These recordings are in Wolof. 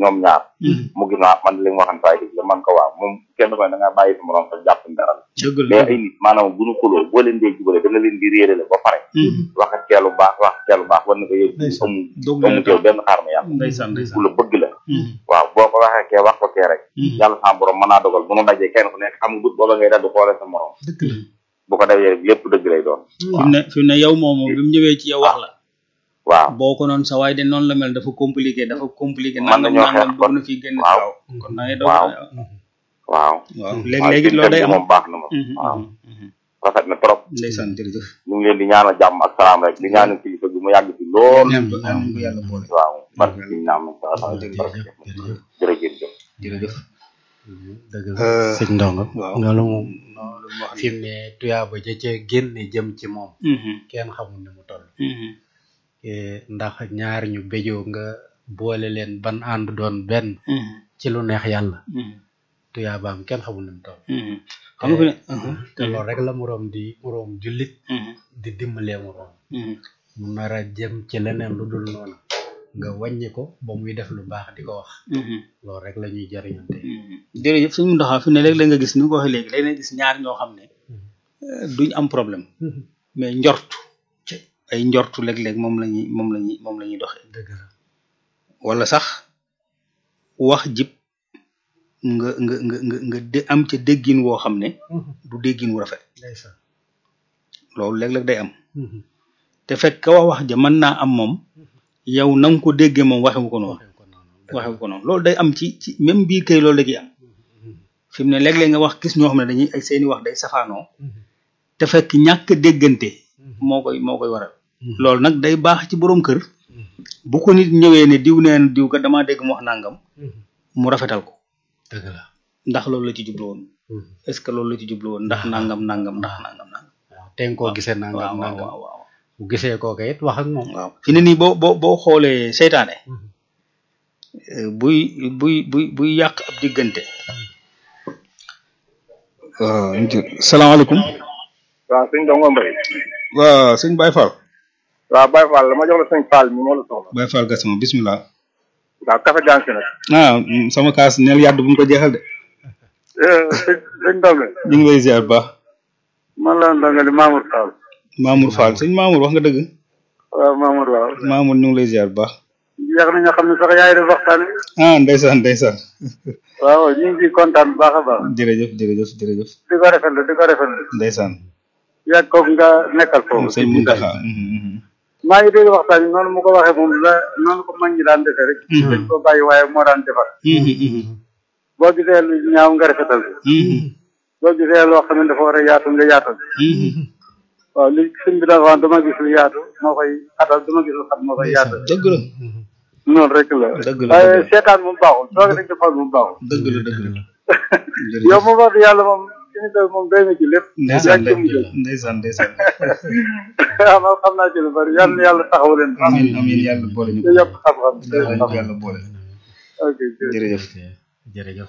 ñoom ñaar mu gis naa man li nga waxan saay dëgg la man ko waaw moom kenn ko ne da nga bàyyi sa morom sa jàpp dara la dëgg la mais ay nit maanaam bu ñu xuloo boo leen dee jubale da nga leen di réere la ba pare wax ak ceelu baax wax ak ceelu baax war na ko yëg amu dog amu teew benn xaar ma yàlla ndeysaan ku ndeysaan la bëgg la waaw boo ko waxee kee wax ko kee rek yàlla sa borom mën naa dogal bu nu dajee kenn ku nekk xam nga but booba ngay dal di xoolee sa morom dëgg la bu ko defee rek lépp dëgg lay doon fi mu ne fi mu ne yow moomu bi mu ñëwee ci yow wax la waaw boo ko noonu sa waay de noonu la mel dafa compliqué dafa compliqué Mën nangam nañoo nangam xeex dugg na fii génn waaw. waaw kon da ngay doog waaw. waaw waaw léegi-léegi waaw loolu day seen am moom baax na moom Mhm, waaw mhm, mhm. rafet na trop ndeysaan jërëjëf ñu ngi leen di ñaanal jàmm ak salaam rek di ñaanal kilifa bi mu yàgg ci lool ñaan ko ñaan ko yàlla boole waaw barke bi ñaam na sa sa jërëjëf jërëjëf jërëjëf jërëjëf dëgg la Euh, sëñ ndongo waaw. loolu moom loolu mu wax fi mu ne tuyaaba ja ca génne jëm ci moom Mhm, kenn xamul ni mu toll mhm, Eh, ndax ñaar ñu béjoo nga boole leen ban ànd doon benn mhm, ci lu neex yàlla mhm, tuyaabaam kenn xamul ni mu toll mhm. xam nga fi ne Mhm, te loolu rek la moroom di moroom jullit mhm, di dimbalee moroom mhm. mu nar a jëm ci leneen lu dul noonu nga wàññi ko ba muy def lu baax di ko wax Mhm, loolu rek la ñuy jariñante mhm. jërëjëf suñu ndoxaa fi ne léeg-léeg nga gis ni nga ko waxee léegi léeg-léeg nga gis ñaar ñoo xam ne euh, duñ am problème mais njortu ay njortu léeg-léeg moom la ñuy moom la ñuy moom la ñuy doxee dëgg la wala sax wax jib nga nga nga nga nga dé am ca déggin woo xam ne du déggin wu rafet ndeysaan loolu léeg-léeg day am te fekk ka wax wax ja mën naa am moom yow na nga ko déggee moom waxewu ko noonu waxee ko noonu dëgg waxewu ko noonu loolu day am ci ci même biir kay loolu la ciy am fi mu ne léeg-léeg nga wax gis ñoo xam ne dañuy ay seeni wax day safaanoo te fekk ñàkk déggante moo koy moo koy waral loolu nag day baax ci borom kër bu ko nit ñëwee ne diw nee na diw ka damaa dégg mu wax nangam mu rafetal ko dëgg la ndax loolu la ci jublu woon est ce que loolu la ci jublu woon ndax nangam nangam ndax nangam nangam waaw te nga koo gisee nangam waaw waaw nangam waaw waaw bu gisee kooka it wax ak moom waaw fi ne nii boo boo boo xoolee seytaane euh, buy buy buy buy yàq ab diggante waaw salaamaaleykum waaw sëñ Dongo Mbaye waaw sëñ Baye Fall waaw Baye Fall la ma jox la sëñ Fall mi moo la soxla Baye Fall Gassama bismillah waaw café gànc nag ah mm, sama kaas neel yàdd bu mu ko jeexal de sëñ sëñ Dongo ñu ngi lay ziar bu baax man la Dongo di Mamour Fall Mamour Fall sëñ Mamour wax nga dëgg waaw Mamour waaw Mamour ñu ngi lay ziar bu baax yéex na nga xam ne sax yaay def waxtaan wi ah ndeysaan ndeysaan waaw ñu ngi ciy kontaan bu baax a baax jërëjëf jërëjëf jërëjëf di ko rafetlu di ko rafetlu ndeysaan yàgg kooku nga nekkal foofu sëñ Muntaxa mhm, mhm. maa ngi dégg waxtaan bi noonu mu ko waxee moom la noonu ko mag ñi daan defee rek dañ ko bàyyi waaye moo daan defar Mhm, mhm, boo gisee lu ñaaw nga rafetal ko mhm, boo gisee loo xam ne dafa war a yaatu nga yaatal mhm. waaw li sëñ bi dafa wax dama gis lu yaatu moo koy xatal dama gis lu xam moo koy yaatal dëgg la noonu rek la Dëgg la, waaye dëgg la. seetaan moom baaxul toog rek di xool moom baaxul dëgg la dëgg la yow moom wax dëgg yàlla moom suñu doy moom doy na ci lépp ndeysaan yaa ngi jëm ndeysaan ndeysaan waaw man xam naa ci lu bari yàlla na yàlla taxaw leen amiin amiin yàlla boole ñu te yokk xam-xam te yàlla ñu xam ko yàlla boole ok jërëjëf jërëjëf jërëjëf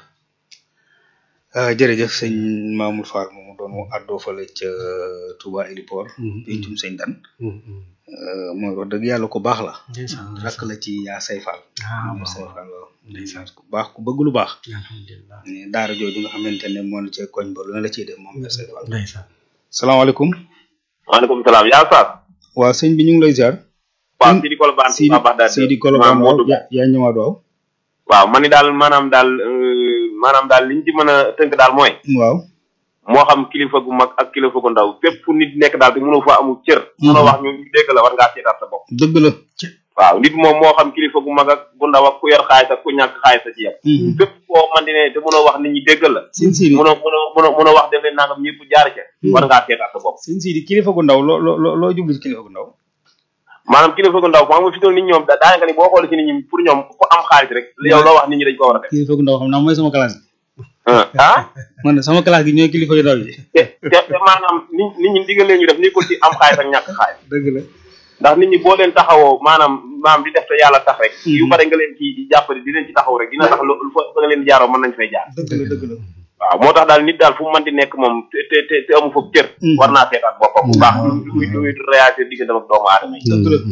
ah jërëjëf sëñ Mamour Fall moomu doon mu àddoo fale ca Touba Héliport pencum sëñ Dan mooy wax dëgg yàlla ku baax la ndeysaan rakk la ci yaa say Fall ah yaa waaw say Fall waaw ndeysaan ku baax ku bëgg lu baax alhamdulilah ne daara jooju nga xamante ne moo na ca koñ ba lu ne la ciy def moom yaa say Fall ndeysaan salaamaaleykum maaleykum salaam yaa Saas. waa sëñ bi ñu ngi lay ziar waaw Sidi Kolobane Sidi Touba Bagdad Sidi Kolobane maa waaw Modou yaa yaa ñëwaat waaw waaw man ni daal maanaam daal euh, maanaam daal liñ ci mën a tënk daal mooy waaw moo xam kilifa gu mag ak kilifa gu ndaw fépp fu nit nekk daal te mënoo fa amul cër mënoo wax ñu ñu dégg la war ngaa seetaat sa bopp dëgg la waaw nit moom moo xam kilifa gu mag ak gu ndaw ak ku yor xaalis ak ku ñàkk xaalis a ci yem fépp foo man di ne te mënoo wax nit ñi dégg la sëñ Sidi mënoo mënoo mënoo mënoo wax def leen nangam ñëpp jaar ca war ngaa seetaat sa bopp sëñ Sidi kilifa gu ndaw loo loo loo loo jublu ci kilifa gu ndaw maanaam kilifa gu ndaw xam nga fi toll nit ñoom da daanaka ni boo xoolee ci nit ñi pour ñoom ku am xaalis rek yow loo wax nit ñi dañ ko war a def kilifa gu ndaw xam naa mooy sama classe bi ah man de sama classe gi ñooy kilifa yu ndaw yi te te te maanaam nit nit ñi digal leen ñu def nekkul ci am xaalis ak ñàkk xaalis dëgg la ndax nit ñi boo leen taxawoo maanaam maam di def te yàlla tax rek yu bare nga leen ci jàppale di leen ci taxaw rek dina tax lu fa fa nga leen jaaroo mën nañ fay jaar dëgg la dëgg la waaw moo tax daal nit daal fu mu mën di nekk moom te te te te amu foofu cër war naa seetaat boppam bu baax lu muy lu muy réagir diggante ak doomu aadama yi dëgg la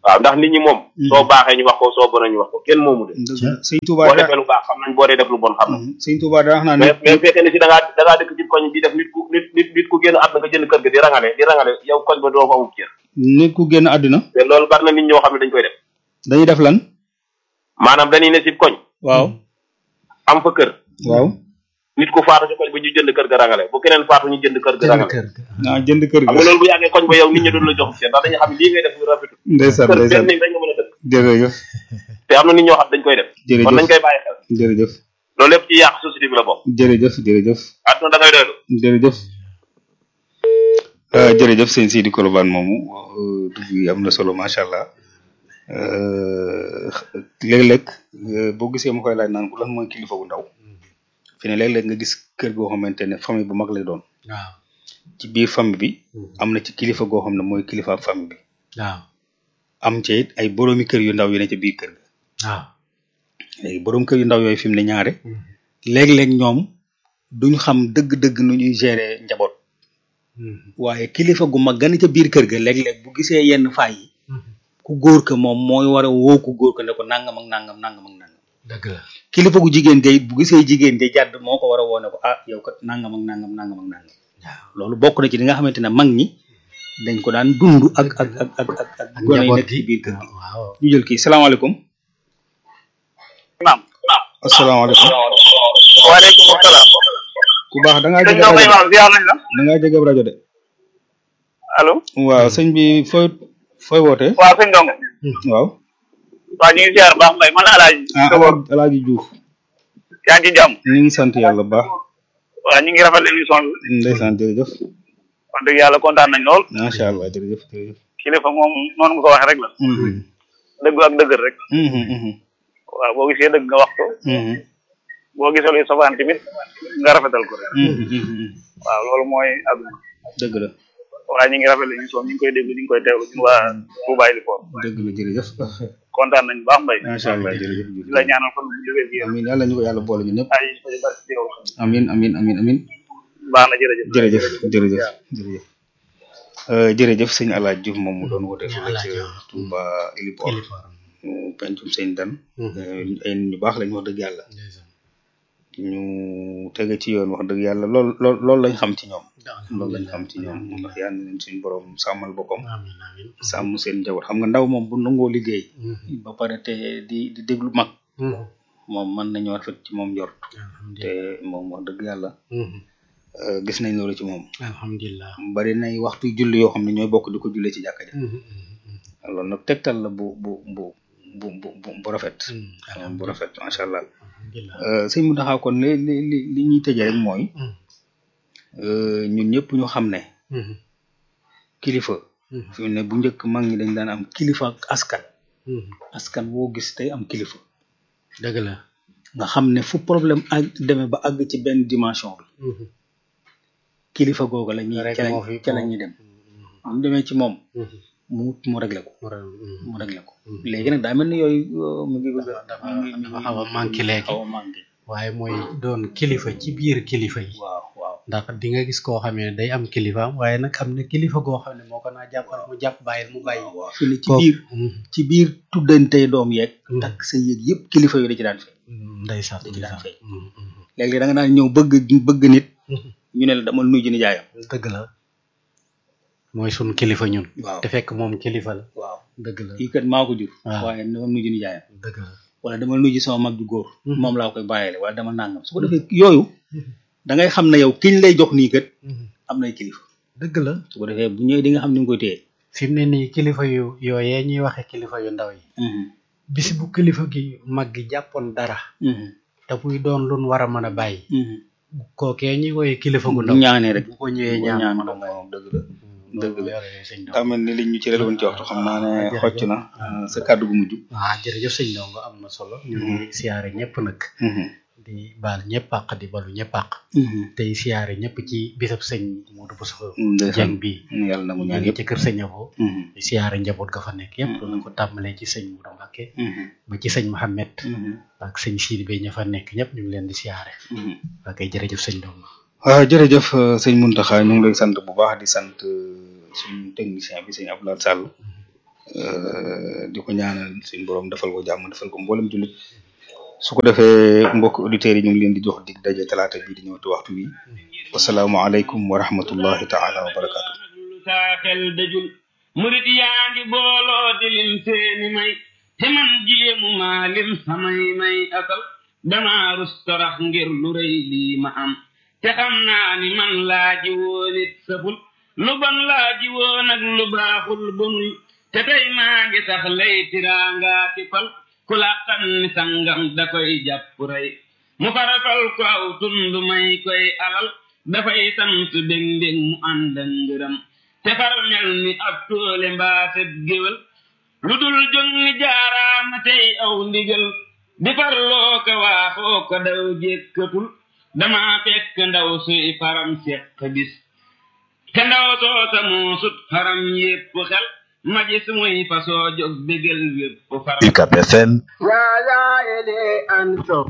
waaw ndax nit ñi moom soo baaxee ñu wax ko soo bonee ñu wax ko kenn moomu de dëgg la sëñ Touba boo da defee lu baax xam nañ boo dee def lu bon xam nañ sëñ Touba da wax naa mais nit mais fekkee ne si da ngaa da ngaa dëkk ci koñ bi def nit ku nit nit nit ku génn àdduna nga jënd kër ga di rangale di rangale yow koñ ba doo fa amub cër nit ku génn àdduna te loolu bari na nit ñoo xam ne dañ koy def dañuy def lan maanaam dañuy ne si koñ waaw am fa kër waaw nit ku faatu ci koñ ba ñu jënd kër ga rangale bu keneen faatu ñu jënd kër ga jënd rangale kër ga naa jënd kër xam ga nga loolu bu yàggee koñ ba yow nit ñi doon la jox cër ndax dañuy xam ne lii ngay def lu rafetul ndeysaan kër ndeysaan benn néeg dañ nga mën a dëkk jërëjëf te am na nit ñoo xam dañ koy def Jërëjëf. kon nañ koy bàyyi xel jërëjëf loolu lépp ci yàq société bi la bokk jërëjëf jërëjëf àdduna da ngay doylu jërëjëf Euh, jërëjëf sëñ Sidi Kolobane moomu euh, dugg yi am na solo macha allah Euh, léeg-léeg euh, boo gisee ma koy laaj naan ko lan mooy kilifa gu ndaw fi ne léeg-léeg nga gis kër goo xamante ne famille bu mag lay doon waaw ci biir famille bi am na ci kilifa goo xam ne mooy kilifa ak famille bi waaw am ca it ay boroomi kër yu ndaw yu ne ca biir kër ga waaw léegi boroom kër yu ndaw yooyu fi mu ne ñaare léeg-léeg ñoom duñ xam dëgg-dëgg nu ñuy gérer njaboot waaye kilifa gu mag gën ca biir kër ga léeg-léeg bu gisee yenn faay yi ku góor ka moom mooy war a woo ku góor ka ne ko nangam ak nangam nangam ak nangam dëgg la kilifa gu jigéen gay bu gisee jigéen ja jàdd moo ko war a woo ne ko ah yow kat nangam ak nangam nangam ak nangam loolu bokk na ci li nga xamante ne mag ñi dañ ko daan dund ak ak ak ak ak ak ak gone yi njaboot nekk ci gi biir kër gi waaw ñu jël kii salaamaaleykum naam asalaamaaleykum waaleykum salaam ku baax da ngaa sëñ jege Ndongo rajo Imaam ziar nañ la da ngaa jege rajo de allo waaw sëñ bi fooy fooy wootee waaw sëñ Ndongo waaw waaw ñu ngi ziar baax mbay man alaaji ah Alaaji Alaaji Diouf yaa ngi ci jàmm ñu ngi sant yàlla bu baax waaw ñu ngi rafetlu émission bi ndeysaan jërëjëf wax dëgg yàlla kontaan nañ lool macha allah jërëjëf jërëjëf kilifa moom noonu nga ko waxee rek la Mhm, dëgg ak dëgër rek mhm, mhm, waaw boo gisee dëgg nga wax ko mhm, boo gisee luy safaan tamit nga rafetal ko rek mhm, mhm. waaw loolu mooy àdduna dëgg la waaye ñu ngi rafetlu émission ñu ngi koy dégg ñu ngi koy teewlu ñun waa Touba Ilifor dëgg la jërëjëf kontaan nañ baax mbay macha allah jërëjëf di la ñaanal fan bu jógee bi amin yàlla ñu ko yàlla boole ñu ñëpp ay ay barke ci yow amin amin amin amin baax na jërëjëf jërëjëf jërëjëf jërëjëf Euh, jërëjëf sëñ Alaaji Diouf moom mu doon woote Sëñ fële Alaaji ci Diouf. Touba Ilipor kilifa mu pencum sëñ Dan Mhm. Euh, ay nit ñu baax lañ wax dëgg yàlla ndeysaan ñu tege ci yoon wax dëgg yàlla lool lool loolu lañ xam ci ñoom loolu lañ alhamdulilah xam ci ñoom ndax yal na leen suñu borom sàmmal boppam amin amin sàmm seen njaboot xam nga ndaw moom bu nangoo liggéey Mhm. ba pare te di di déglu mag Mhm. moom mën nañoo rafet ci moom njort te alhamdulilah moom wax dëgg yàlla Mhm. euh, gis nañ loolu ci moom alhamdulilah bari nay waxtu julli yoo xam ne ñooy bokk di ko jullee ci jàkka ja Mhm. Mhm. loolu nag tegtal la bu bu bu bu bu bu bu rafet Mhm. bu rafet macha allah alhamdulilah Euh, sëñ mu taxaw kon li li li li ñuy tëjee rek mooy Mhm. euh, ñun ñëpp ñu xam ne Mhm. kilifa Mhm. fi mu ne bu njëkk mag ñi dañ daan am kilifa ak askan Mhm. askan woo gis tey am kilifa dëgg la nga xam ne fu problème ak demee ba àgg ci benn dimension bi Mhm. kilifa googu la ñuy Rek ca la moo fi- ca la ñuy dem bu ñu demee ci moom Mhm. mu mu réglé ko mu ra- mhm. mu réglé ko Mhm. léegi nag daa mel ni yooyu euh, mu ngi bëgg a dafa mu ngi- mu dafa ngi- xaw a manqué léegi. xaw a manqué waaye mooy doon kilifa ci biir kilifa yi waaw waaw ndax di nga gis koo xam ne day am kilifaam waaye nag am na kilifa goo xam ne moo ko naa jàppal mu jàpp bàyyil mu bàyyi waaw fi ne ci Kooku- biir Mhm. ci biir tuddantey doom yeeg Mhm. takk sa yéeg yëpp kilifa yooyu da ci daan feeñ ndeysaan Da ci daan ndeysaan feeñ. Mhm. Mhm. léegi da nga daan ñëw bëgg bëgg nit Mhm. ñu ne la damal nuyu ji nijaayam dëgg la mooy sun kilifa ñun waaw te fekk moom kilifa la waaw dëgg la kii kat maa ko jur waaw. waaye damal nuyu ji nijaayam dëgg la wala damal nuyu ji sama mag ju góor Mhm. moom laa koy bàyyile wala dama nangam su ko defee yooyu da ngay xam ne yow kiñ lay jox nii kat Mhm. am nay kilifa dëgg la su ko defee bu ñëwee di nga xam ni nga koy téye fi mu ne nii kilifa yu yooyee ñuy waxe kilifa yu ndaw yi bis bu kilifa gi mag gi jàppoon dara te muy doon lun war a mën a bàyyi kookee ñuy woye kilifa gu ndaw ñaanee rek bu ko ñëwee bu ñaan ñaan mën a moom bàyyi moom dëgg la dëgg la yore sëñ Ndongo daa mel ni liñ ñu ci woon ci waxtu xam naa ne jërëjëf. xocc na ah, sa kàddu gu mujj waaw jërëjëf sëñ Ndongo am na solo ñu ngi siyaare ñëpp nag di baal ñëpp àq di balu ñëpp àq tey siyaare ñëpp ci bisab sëñ Modou Bousso ndeysaan Dieng bi yàlla na mu ñu ñaan ngi yëpp ci kër sëñ Abo di siyaare njaboot ga fa nekk yëpp la ko tàmbalee ci sëñ Modou Mbacké ba ci sëñ Mohamed ak sëñ Sidi Bey ña fa nekk ñëpp ñu ngi leen di siyaare waa kay jërëjëf sëñ Ndongo waaw jërëjëf euh, sëñ Muntaxa ñu ngi lay sant bu baax di sant euh, suñu technicien bi sëñ Abdoulaye Sall di ko ñaanal suñu borom defal ko jàmm defal ko mboolem jullit su ko defee mbokk auditeurs yi ñu ngi leen di jox dig daje talaata bii di ñëw ci waxtu wi wasalaamualeykum wa rahmatullahi taala wa barakaatu. saa xel dajul murit yaa ngi booloo di lim seeni may te man jéemu maa lim samay may asal damaa rus torax ngir lu rëy lii ma am te xam naa ni man laaji woon it saful lu bon laaji woon ak lu baaxul bonul te tey maa ngi sax lay tiraangaa ki fal ku làqan ni sangam da koy jàpp rey mu farafal ko aw tund may koy alal dafay sant bég mbég mu ànd ak ngërëm te far mel ni ab toole mbaaset géwél lu dul jóg ni jaaraama tey aw ndigal di farloo ko waaxoo ko daw jékkatul dama fekk ndaw suy faram seq bis te ndaw soosa moo sut faram yépp xel ma gis muy fasoo jóg bégal wépp faram UCAB FM يا زائلي أنتم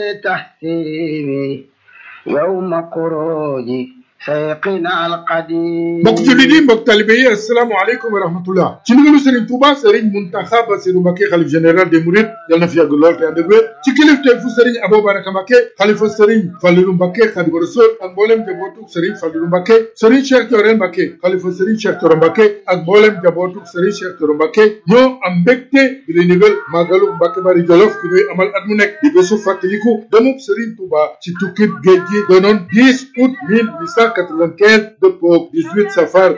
بتحسيني يوم خروجي سيقنا القديم mbokk jullit yi mbokk talibe yi asalaamaaleykum wa rahmatullah ci ndigalu Serigne Touba Serigne Mountakha Bassirou Mbacké xalif général des Mourides yal na fi yàgg lool te ànd ak wér ci kilifteefu Serigne Abou Baraka Mbacké xalifa Serigne Fallilou Mbacké Khadimu Rasul ak mboolem jabootug Serigne Fallilou Mbacké Serigne Cheikh Thioro Mbacké xalifa Serigne Cheikh Thioro Mbacké ak mboolem jabootug Serigne Cheikh Thioro Mbacké ñoo am mbégte di lay ndigal màggalu Mbacké Bari Jolof gi ñuy amal at mu nekk di bésu fàttaliku demub Serigne Touba ci tukkib géej gi doonoon 10 août 1895 dëppoog 18 safar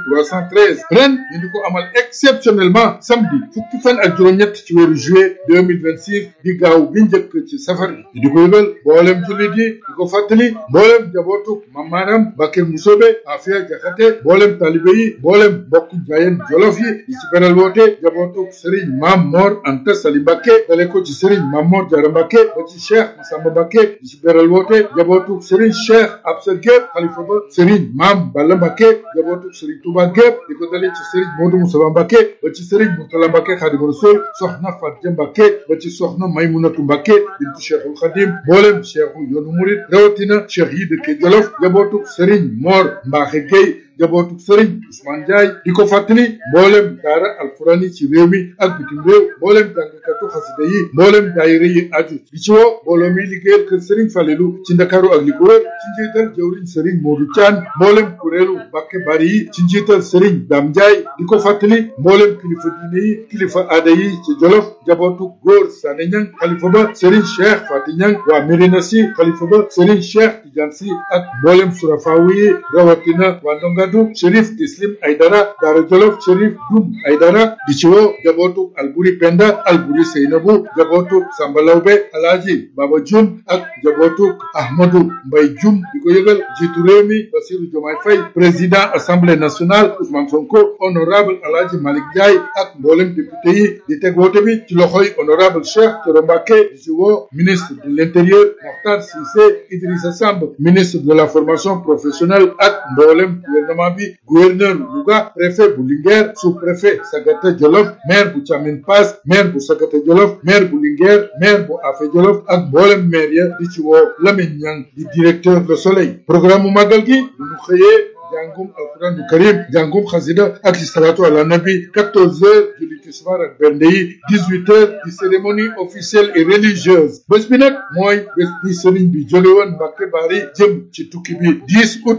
1313 ren ñu di ko amal exceptionnellement samedi fukki fan ak juróom-ñett ci weeru juillet 2026 di gaaw bi njëkk ci safar bi di ko yëgal mboolem jullit yi di ko fàttali mboolem jabootuk mamaanam Bakir Musobe Afia Jaxate mboolem talibe yi mboolem mbokk jaayeen jolof yi di ci beral woote jabootuk Serigne Mam Mor Anta Sali Mbacké dale ko ci Serigne Mam Mor Jara Mbacké ba ci Cheikh Massamba Mbacké di ci beral woote jabootuk Serigne Cheikh Absa Gueye xalifa ba Serigne Mam Balla Mbacké jabootuk Serigne Touba gépp di ko dalee ci Serigne Modou Moussa Mbacké ba ci Serigne Mourtala Mbacké Khadimu Rasul soxna Fatia Mbacké ba ci soxna Maymunatu Mbacké bintu Cheikhul Khadim mboolem Cheikhu yoonu murid rawatina Cheikh yi dëkke Jolof jabootuk Serigne Mor Mbaxe Gueye jabootuk Serigne Ousmane Ndiaye di ko fàttali mboolem daara alquraan yi ci réew mi ak bitim réew mboolem jàngkatu xasida yi mboolem daayira yi aju di ci woo mbooloo mi liggéeyal kër Serigne Falelu ci Ndakaaru ak li ko wër ci njiital jëwriñ Serigne Modou Thian mboolem kuréelu Mbacké Bari yi ci njiital Serigne Dame Ndiaye di ko fàttali mboolem kilifa diine yi kilifa aada yi ci Jolof jabootu góor Sané Niang xalifa ba Serigne Cheikh Fati Niang waa Médina Sy xalifa ba Serigne Cheikh Tidiane Sy ak mboolem surafaawu yi rawatina waa Ndongadu Chérif Tislim Aydara Daara Jolof Chérif Dum Aydara di ci woo jabootu Alburi Penda Alburi Seynabu jabootu Samba Lawbe Alaaji Baba Jum ak jabootu Ahmadou Mbay Jum di ko yëgal jiitu réew mi Bassirou Diomaye Faye président assemblée nationale Ousmane Sonko honorable Alaaji Malick Ndiaye ak mboolem député yi di teg woote bi ci loxoy honorable Cheikh Thioro Mbacké di ci woo ministre de l'intérieur Mokhtar Cissé Idrissa Samb ministre de la formation professionnelle ak mboolem gouvernement bi gouverneur Louga préfet bu Linguère sous-préfet Sagata Jolof maire bu Thiamine Pass maire bu Sagata Jolof maire bu Linguère maire bu Afé Jolof ak mboolem maire ya di ci woo Lamine Niang di directeur Le Soleil programme mu màggal gi bu ñu xëyee jàngum alquran du karim jàngum xasida ak salatu ala nabi 14 heures julli tisbaar ak bernde yi 18 heures di cérémonie officielle et religieuse bés bi nag mooy bés bi sëriñ bi jóge woon Mbacké Bari jëm ci tukki bi 10 août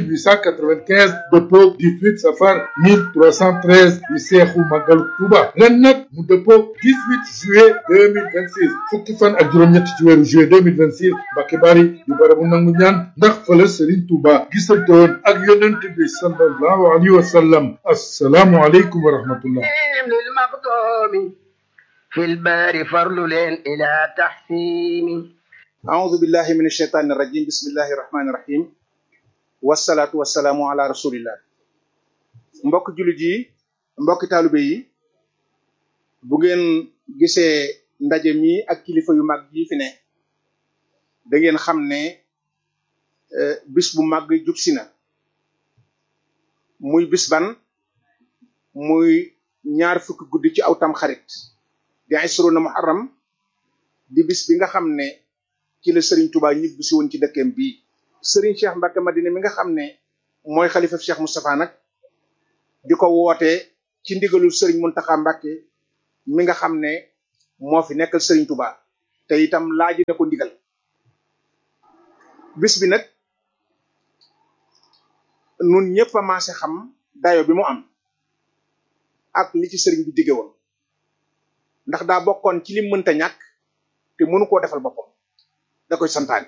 1895 dëppoog 18 safar 1313 di seexu màggalu Tuuba ren nag mu dëppoog 18 juillet 2026 fukki fan ak juróom-ñett ci weeru juillet 2026 Mbacké Bari di barabu nangu ñaan ndax fële sëriñ Tuuba gisante woon ak yónne yonent bi sallallahu alayhi wa sallam assalaamu aleykum wa rahmatullah للمقدوم في البار فرل إلى تحسين أعوذ بالله من الشيطان الرجيم بسم الله الرحمن الرحيم والصلاة والسلام على رسول الله mbokk jullit yi mbokk taalibe yi bu ngeen gisee ndaje mi ak kilifa yu mag yi fi ne da ngeen xam ne bis bu mag jub si na muy bis ban muy ñaar fukki guddi ci aw tam xarit di isruna muharram di bis bi nga xam ne ci la Serigne Touba ñibbi si woon ci dëkkeem bii Serigne Cheikh Mbacké Madina mi nga xam ne mooy xalifa Cheikh Moustapha nag di ko woote ci ndigalul sëriñ Muntaxa Mbàkke mi nga xam ne moo fi nekkal sëriñ Touba te itam laaj na ko ndigal bis bi nag nun ñëpp a maase xam dayo bi mu am ak li ci sëriñ bi digge woon ndax daa bokkoon ci lim mënta ñàkk te mënu koo defal boppam da koy santaane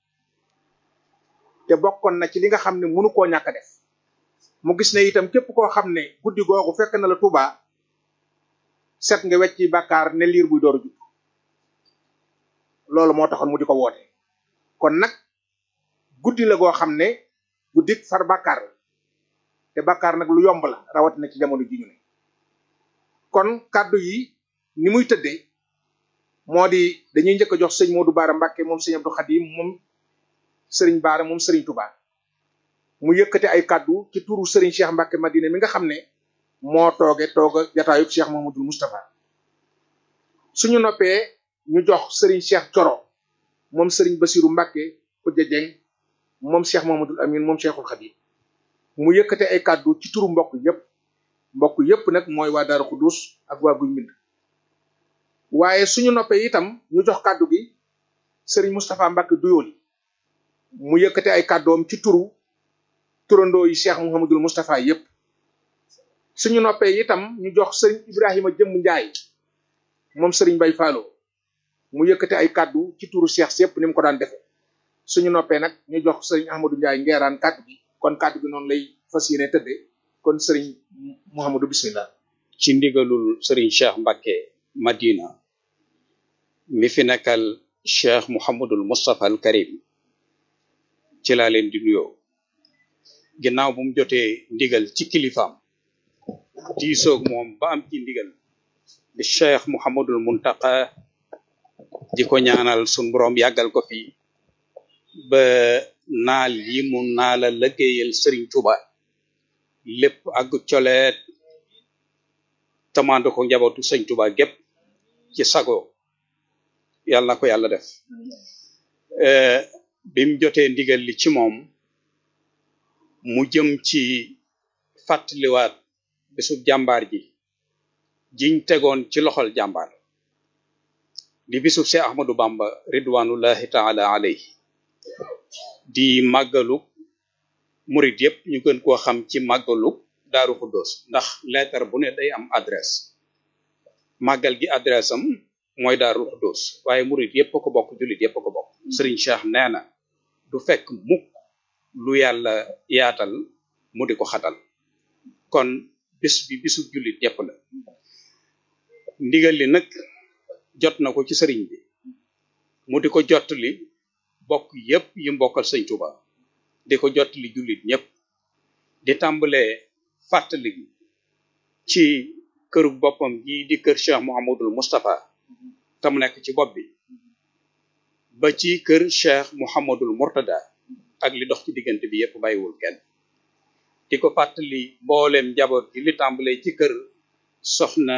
te bokkoon na ci li nga xam ne mënu koo ñàkk a def mu gis ne itam képp koo xam ne guddi googu fekk na la Touba set nga wecc ci bàkkaar ne liir buy door a judd loolu moo taxoon mu di ko woote kon nag guddi la goo xam ne guddi far bàkkaar la te bàkkaar nag lu yomb la rawatina ci jamono ji ñu ne kon kàddu yi ni muy tëddee moo di dañuy njëkk a jox sëñ Modou Baara Mbacke moom sëñ Abdou Khadim moom sëriñ Baara moom sëriñ Touba mu yëkkate ay kàddu ci turu sëriñ Cheikh Mbacke Madina mi nga xam ne moo tooge tooga jataayub Cheikh Mahamadul Moustapha suñu noppee ñu jox sëriñ Cheikh Coro moom sëriñ Basiru Mbacke Kujja Jeng moom Cheikh Mahamadul Amin moom Cheikhul Khadim mu yëkkate ay kàddu ci turu mbokk yépp mbokk yépp nag mooy waa Daaru Xudus ak waa Guy Mbind waaye suñu noppee itam ñu jox kàddu gi sëriñ Moustapha Mbacke Duyooli mu yëkkate ay kàddoom ci turu turandoo yi Cheikh Mouhamadul Moustapha yépp suñu noppee itam ñu jox sëriñ Ibrahima Jëmm Njaay moom sëriñ Bay Faalo mu yëkkate ay kàddu ci turu Cheikh si yépp ni mu ko daan defe suñu noppee nag ñu jox sëriñ Ahmadou Njaay ngeeraan kàddu gi kon kàddu gi noonu lay fas yéene tëdde kon sëriñ Mouhamadou bismillah ci ndigalul sëriñ Cheikh Mbacke Madina mi fi nekkal Cheikh Mouhamadul Moustapha al Karim ci laa leen di nuyoo ginnaaw bu mu jotee ndigal ci kilifaam diisoog moom ba am ci ndigal di Cheikh Mouhamadul Muntaqa di ko ñaanal sun borom yàggal ko fi ba naal yi mu naala lëggéeyal Serigne Touba lépp ak coleet tamaando ko njabootu sëñ Touba gépp ci sago yàlla na ko yàlla def bim jotee ndigal li ci moom mu jëm ci fàttaliwaat bisub jàmbaar ji jiñ tegoon ci loxol jàmbaar di bisub Seex Ahmadu Bamba ridwanullahi taala alayhi di màggalu murit yépp ñu gën koo xam ci màggalu Daaru Xuddoos ndax lettre bu ne day am adresse màggal gi adresse am mooy Daaru Xuddoos waaye murit yépp a ko bokk jullit yépp a ko bokk Sëriñ Cheikh nee na du fekk mukk lu yàlla yaatal mu di ko xatal kon bis bi bisu jullit yépp la ndigal li nag jot na ko ci sëriñ bi mu di ko jottali bokk yépp yi mbokkal sëñ Tuuba di ko jottali jullit ñépp di tàmbalee fàttali ci këru boppam gi di kër Cheikh Mouhamadul Moustapha te mu nekk ci bopp bi ba ci kër Cheikh Mouhamadul Mourtada ak li dox ci diggante bi yépp bàyyiwul kenn di ko fàttali mbooleem njaboot gi li tàmbalee ci kër soxna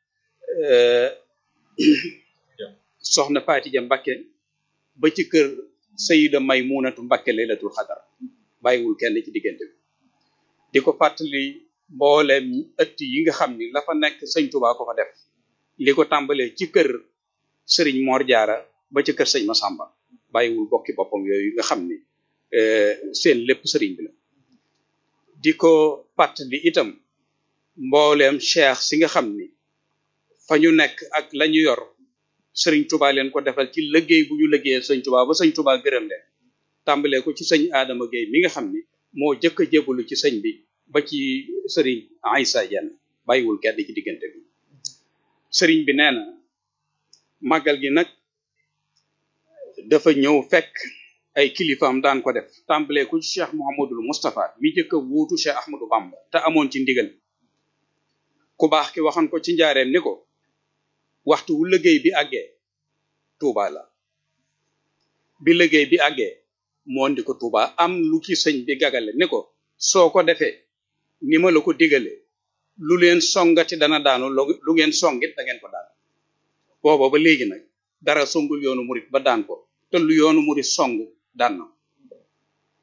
soxna Faatija Mbakke ba ci kër Sayida Maymunatu Mbakke laylatul xadar bàyyiwul kenn ci diggante bi di ko fàttali mbooleem ëtt yi nga xam ni la fa nekk sëñ Tuubaa ko fa def li ko tàmbalee ci kër sëriñ Mor Jaara ba ci kër sëñ Masamba bàyyiwul bokki boppam yooyu nga xam ni seen lépp sëriñ bi la di ko fàttali itam mbooleem cheikh si nga xam ni fa ñu nekk ak la ñu yor sëriñ Tuubaa leen ko defal ci liggéey bu ñu liggéeyal sëñ Tuubaa ba sëñ Tuubaa gërëm leen tàmbalee ko ci sëñ Adama Gueye mi nga xam ni moo jëkk a jébalu ci sëñ bi ba ci sëriñ Aïssa Diène bàyyiwul kenn ci diggante bi sëriñ bi nee na màggal gi nag dafa ñëw fekk ay kilifaam daan ko def tàmbalee ko ci Cheikh Mouhamadul Moustapha mi jëkk a wuutu Cheikh Ahmadou Bamba te amoon ci ndigal ku baax ki waxoon ko ci njaareem ni ko waxtu wu liggéey bi àggee Touba la bi liggéey bi àggee moo ndi ko Touba am lu ci sëñ bi gagale ni ko soo ko defee ni ma la ko digale lu leen songati dana daanu lu ngeen songit da ngeen ko daan booba ba léegi nag dara songul yoonu murit ba daan ko te lu yoonu murit song daan na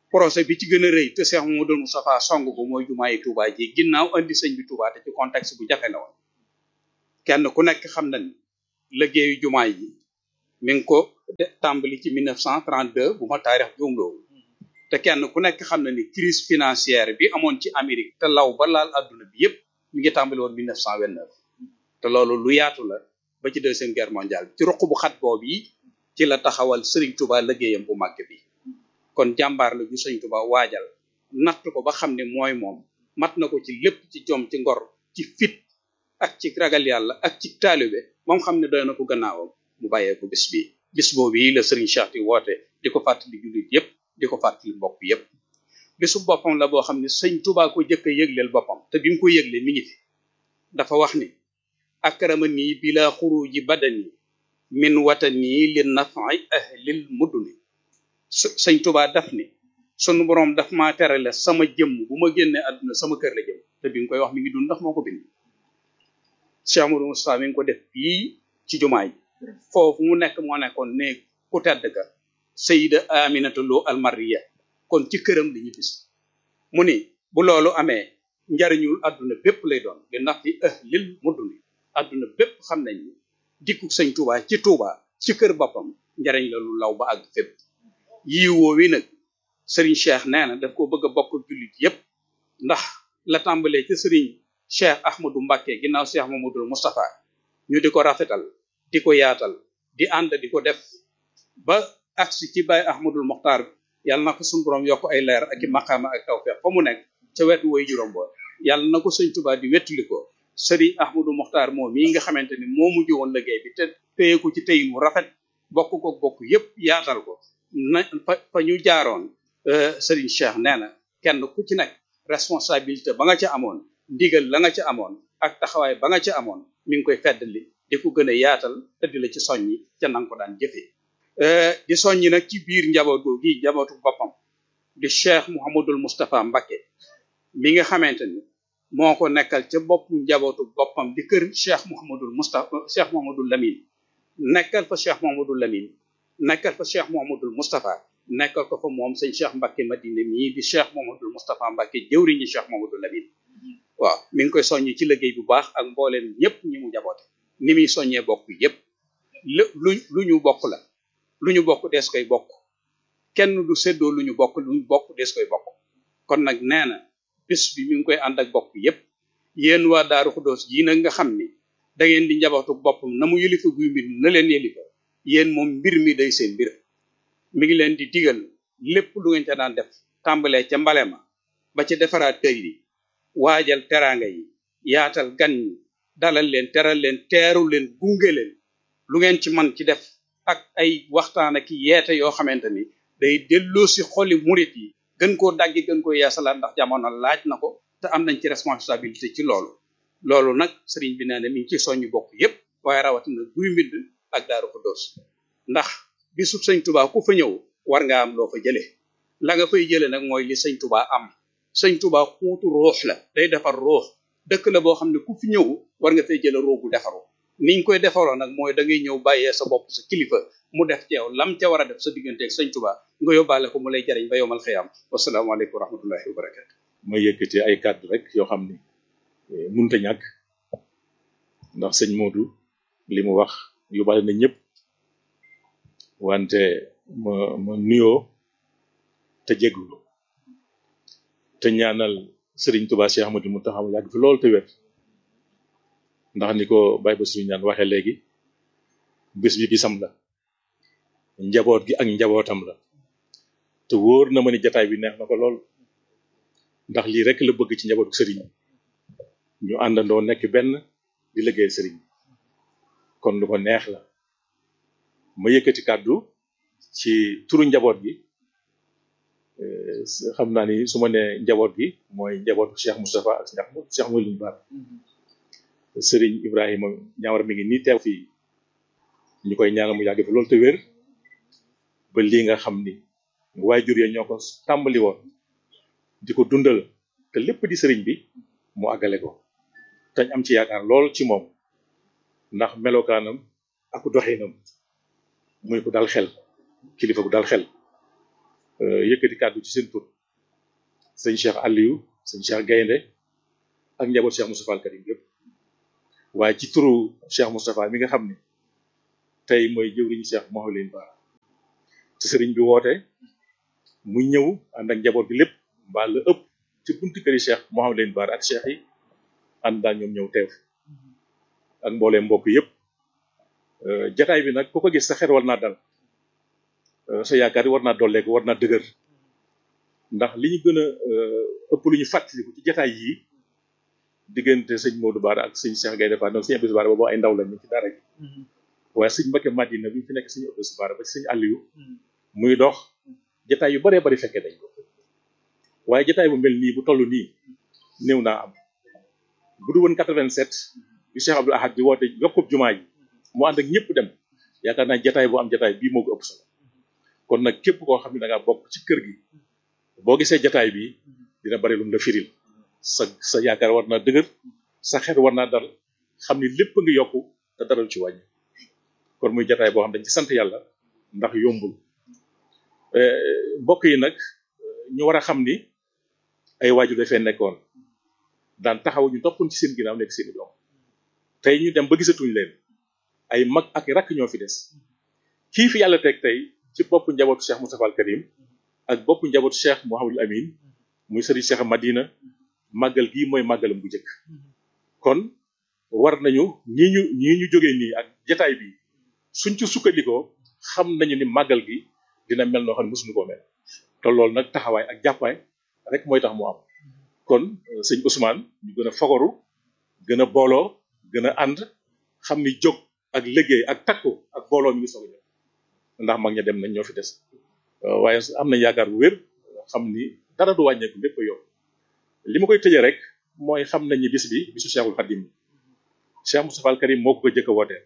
projet bi ci gën a rëy te Cheikh Mamadou Moustapha song ko mooy jumaa yi Touba ji ginnaaw andi sëñ bi Touba te ci contexte bu jafe la woon kenn ku nekk xam na ni liggéeyu jumaa yi mi ngi ko tàmbali ci 1932 bu ma taarix juumloo te kenn ku nekk xam na ni crise financière bi amoon ci Amérique te law ba laal adduna bi yépp mi ngi tàmbali woon 1929 te loolu lu yaatu la ba ci deuxième guerre mondiale ci ruq bu xat boobu yi ci la taxawal Serigne Touba liggéeyam bu màgg bi kon jàmbaar la ju Serigne Touba waajal natt ko ba xam ne mooy moom mat na ko ci lépp ci jom ci ngor ci fit ak ci ragal yàlla ak ci taalibe moom xam ne doy na ko gannaawam mu bàyyee ko bis bi bis boobu yi la Serigne Cheikh di woote di ko fàttali jullit yépp di ko fàttali mbokk yépp bisu boppam la boo xam ne sëñ Touba ko jëkk a yëgleel boppam te bi mu ko yëglee mi ngi fi dafa wax ni akramani bila xuruji badani min watani li nafi ahlil muduni sëñ Touba daf ni sunu borom daf maa terale sama jëmm bu ma génnee àdduna sama kër la jëm te bi nga koy wax mi ngi dund ndax moo ko bind Cheikh Amadou Moustapha mi ngi ko def fii ci jumaa yi foofu mu nekk moo nekkoon ne ku tedd ka Sayida Aminata Lo Almariya kon ci këram li ñu gis mu ni bu loolu amee njariñul àdduna bépp lay doon li nax fi ahlil mudduni àdduna bépp xam nañ ni dikku sëñ Touba ci Touba ci kër boppam njariñ la lu law ba àgg fépp yii woowi nag sëriñ Cheikh nee na daf ko bëgg a bokk jullit yépp ndax la tàmbalee ci sëriñ Cheikh Ahmadou Mbacké ginnaaw Cheikh Mamadou Moustapha ñu di ko rafetal di ko yaatal di ànd di ko def ba agsi ci Baye Ahmadul Mokhtar yàlla na ko suñu borom yokk ay leer ak i maqaama ak tawfeex fa mu nekk ca wetu way juróom ba yàlla na ko sëñ Tuubaa di wettali ko sëriñ Ahmadou Mokhtar moom mii nga xamante ni moo mujj woon liggéey bi te téye ko ci téyin wu rafet bokk ko bokk yépp yaatal ko na fa fa ñu jaaroon sëriñ Cheikh nee na kenn ku ci nekk responsabilité ba nga ca amoon ndigal la nga ca amoon ak taxawaay ba nga ca amoon mi ngi koy feddali di ko gën a yaatal te di la ci soññi ca nanga ko daan jëfee di soññi nag ci biir njabootu gi njabootu boppam di Cheikh Mouhamadul Moustapha Mbacké mi nga xamante ni moo ko nekkal ca bopp njabootu boppam di kër Cheikh Mouhamadul Moustapha Cheikh Mouhamadul Lamine nekkal fa Cheikh Mouhamadul Lamine nekkal fa Cheikh Mouhamadul Moustapha nekkal ko fa moom sëñ Cheikh Mbacké Madina mii di Cheikh Mouhamadul Moustapha Mbacké jëwriñi Cheikh Mouhamadul Lamine waaw mi ngi koy soññi ci liggéey bu baax ak mbooleem ñëpp ñi mu jaboote ni muy soññee bokk yépp lu lu ñu bokk la lu ñu bokk dees koy bokk kenn du séddoo lu ñu bokk lu ñu bokk dees koy bokk kon nag nee na bis bi mi ngi koy ànd ak bokk yépp yéen waa Daaru Xuddoos jii nag nga xam ni da ngeen di njabootu boppam na mu yëlifa guy mbir na leen yëlifa yéen moom mbir mi day seen mbir mi ngi leen di digal lépp lu ngeen ca daan def tàmbalee ca mbale ma ba ca defaraat kër yi waajal teraanga yi yaatal gan ñi dalal leen teral leen teeru leen gunge leen lu ngeen ci man ci def ak ay waxtaan ak yeete yoo xamante ni day delloo si xoli murit yi gën koo daggi gën koo yeesalaat ndax jamono laaj na ko te am nañ ci responsabilité ci loolu loolu nag sëriñ bi nee na mi ngi ci soññu bokk yépp waaye rawatina guy mbind ak Daaru Xuddoos ndax bisu sëñ Tuubaa ku fa ñëw war nga am loo fa jële la nga fay jële nag mooy li sëñ Tuubaa am sëñ Tuubaa xuutu ruux la day defar ruux dëkk la boo xam ne ku fi ñëw war nga fay jële ruux gu defaru niñ koy defaroo nag mooy da ngay ñëw bàyyee sa bopp sa kilifa mu def ci yow lam ca war a def sa diggante ak sëñ Tuubaa nga yóbbaale ko mu lay jariñ ba yowmal xiyaam wasalaamaaleykum wa rahmatullahi wa barakatu ma yëkkati ay kàddu rek yoo xam ni munta ñàkk ndax sëñ Modou li mu wax yóbbaale na ñëpp wante ma ma nuyoo te jéglu te ñaanal sëriñ Touba Cheikh Ahmadou Mountakha mu yàgg fi loolu te wér ndax ni ko Baye Bassirou ñaan waxee léegi bés bi bisam la njaboot gi ak njabootam la te wóor na ma ni jataay bi neex na ko lool ndax lii rek la bëgg ci njabootu sëriñ ñu àndandoo nekk benn di liggéey sëriñ kon lu ko neex la ma yëkkati kàddu ci turu njaboot gi xam naa ni su ma nee njaboot gi mooy njabootu Cheikh Moustapha ak Cheikh Cheikh Moulim Ba sëriñ Ibrahima ñaawar mi ngi nii teew fii ñu koy ñaanal mu yàgg fi loolu te wér ba lii nga xam ni waajur ya ñoo ko tàmbali woon di ko dundal te lépp di sëriñ bi mu àggale ko tañ am ci yaakaar lool ci moom ndax melokaanam ak doxinam muy ko dal xel kilifa gu dal xel yëkkati kàddu ci seen tur sëñ Cheikh Aliou sëñ Cheikh Gaynde ak njaboot Cheikh Moustapha al Karim yëpp waaye ci turu Cheikh Moustapha mi nga xam ne tey mooy jëwriñu Cheikh Mouhamadou Bara te sëriñ bi woote mu ñëw ànd ak njaboot bi lépp mbaa la ëpp ci buntu këri Cheikh Mouhamadou Bara ak Cheikh yi ànd daal ñoom ñëw teew ak mbooleem mbokk yëpp jataay bi nag ku ko gis sa xel war naa dal sa yaakaar yi war naa dolleeku war naa dëgër ndax li ñu gën a ëpp lu ñu fàttaliku ci jataay yi diggante sëñ Modou Bara ak sëñ Cheikh Gaye Defa donc sëñ Abdou Bara boobu ay ndaw lañ ñu ci dara gi waaye sëñ Mbacké Madina bi fi nekk sëñ Abdou Bara ba ci sëñ Aliou muy dox jataay yu baree bari fekkee dañ ko waaye jataay bu mel nii bu toll nii néew naa am bu du woon 87 bi Cheikh Abdou Ahad di woote yokkub jumaa ji mu ànd ak ñëpp dem yaakaar naa jataay bu am jataay bii moo ko ëpp solo kon nag képp koo xam ne da ngaa bokk ci kër gi boo gisee jataay bi dina bari lu mu la firil sa sa yaakaar war naa dëgër sa xel war naa dal xam ni lépp nga yokku te dara lu ci wàññi kon muy jataay boo xam dañ ci sant yàlla ndax yombul mbokk yi nag ñu war a xam ni ay waajur dafee nekkoon daan taxaw ñu toppoon ci seen ginnaaw nekk seeni doom tey ñu dem ba gisatuñ leen ay mag ak rakk ñoo fi des kii fi yàlla teg tey ci boppu njabootu Cheikh Moustapha al Karim ak boppu njabootu Cheikh Mouhamadul Amin muy sëriñ Cheikh Madina màggal gii mooy màggalam bu njëkk kon war nañu ñii ñu ñii ñu jógee nii ak jataay bi suñ ci sukkandikoo xam nañu ni màggal gi dina mel noo xam ne mosuñu koo mel te loolu nag taxawaay ak jàppaay rek mooy tax mu am kon sëñ Ousmane ñu gën a fogoru gën a booloo gën a ànd xam ni jóg ak liggéey ak takku ak booloo mi ngi soog a ñëw ndax mag ña dem nañ ñoo fi des waaye am nañ yaakaar bu wér xam ni dara du wàññeeku lépp a yokk li ma koy tëjee rek mooy xam nañ ni bis bi bisu Cheikhul Khadim Cheikh Moustapha al Karim moo ko ko jëkk a wootee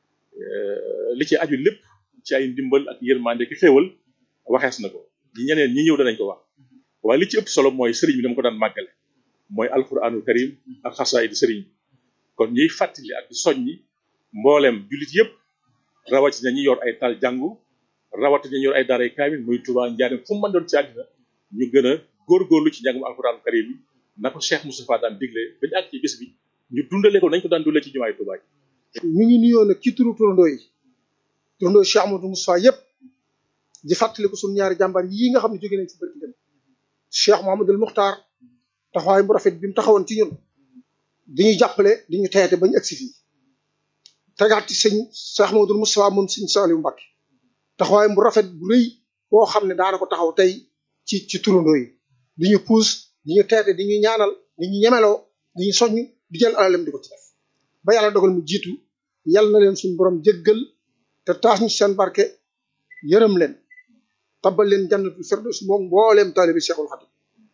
li ci aju lépp ci ay ndimbal ak yërmande ki xéewal waxees na ko ñi ñeneen ñi ñëw danañ ko wax waaye li ci ëpp solo mooy sëriñ bi dama ko daan màggale mooy alquranul karim ak xasaayid sëriñ bi kon ñuy fàttali ak di soññi mboolem jullit yëpp rawatina ñi yor ay tal jàngu rawatina ñi yor ay daaray kaamil muy Tuubaa Njaaréem fu mu mën doon ci àddina ñu gën a góorgóorlu ci njàngum alquranul karim yi na ko Cheikh Moustapha daan digle bañu àgg ci bis bi ñu dundale ko nañ ko daan dundale ci jumaay Tuubaa ñu ngi nuyoo nag ci turu turandoo yi turandoo Cheikh Amadou Moustapha yëpp di fàttali ko suñu ñaari jàmbaar yii nga xam ne jóge nañ ci barki dem Cheikh Mouhamadoul Muxtaar taxawaay bu rafet bi mu taxawoon ci ñun diñuy jàppale di ñu teete ba ñu agsi fii tegaat ci sëñ Cheikh Mouhamadoul Moustapha moom sëñ Saliou Mbacké taxawaay bu rafet bu rëy boo xam ne daana ko taxaw tey ci ci turandoo yi di ñu puus di ñu teete di ñu ñaanal di ñu ñemeloo di ñu soññ di jël alalem di ko ci def ba yàlla dogal mu jiitu yal na leen suñu borom jéggal te taas ñu seen barke yërëm leen tabal leen jannatul firdaws moom mbooleem taalibi Cheikhul Khadim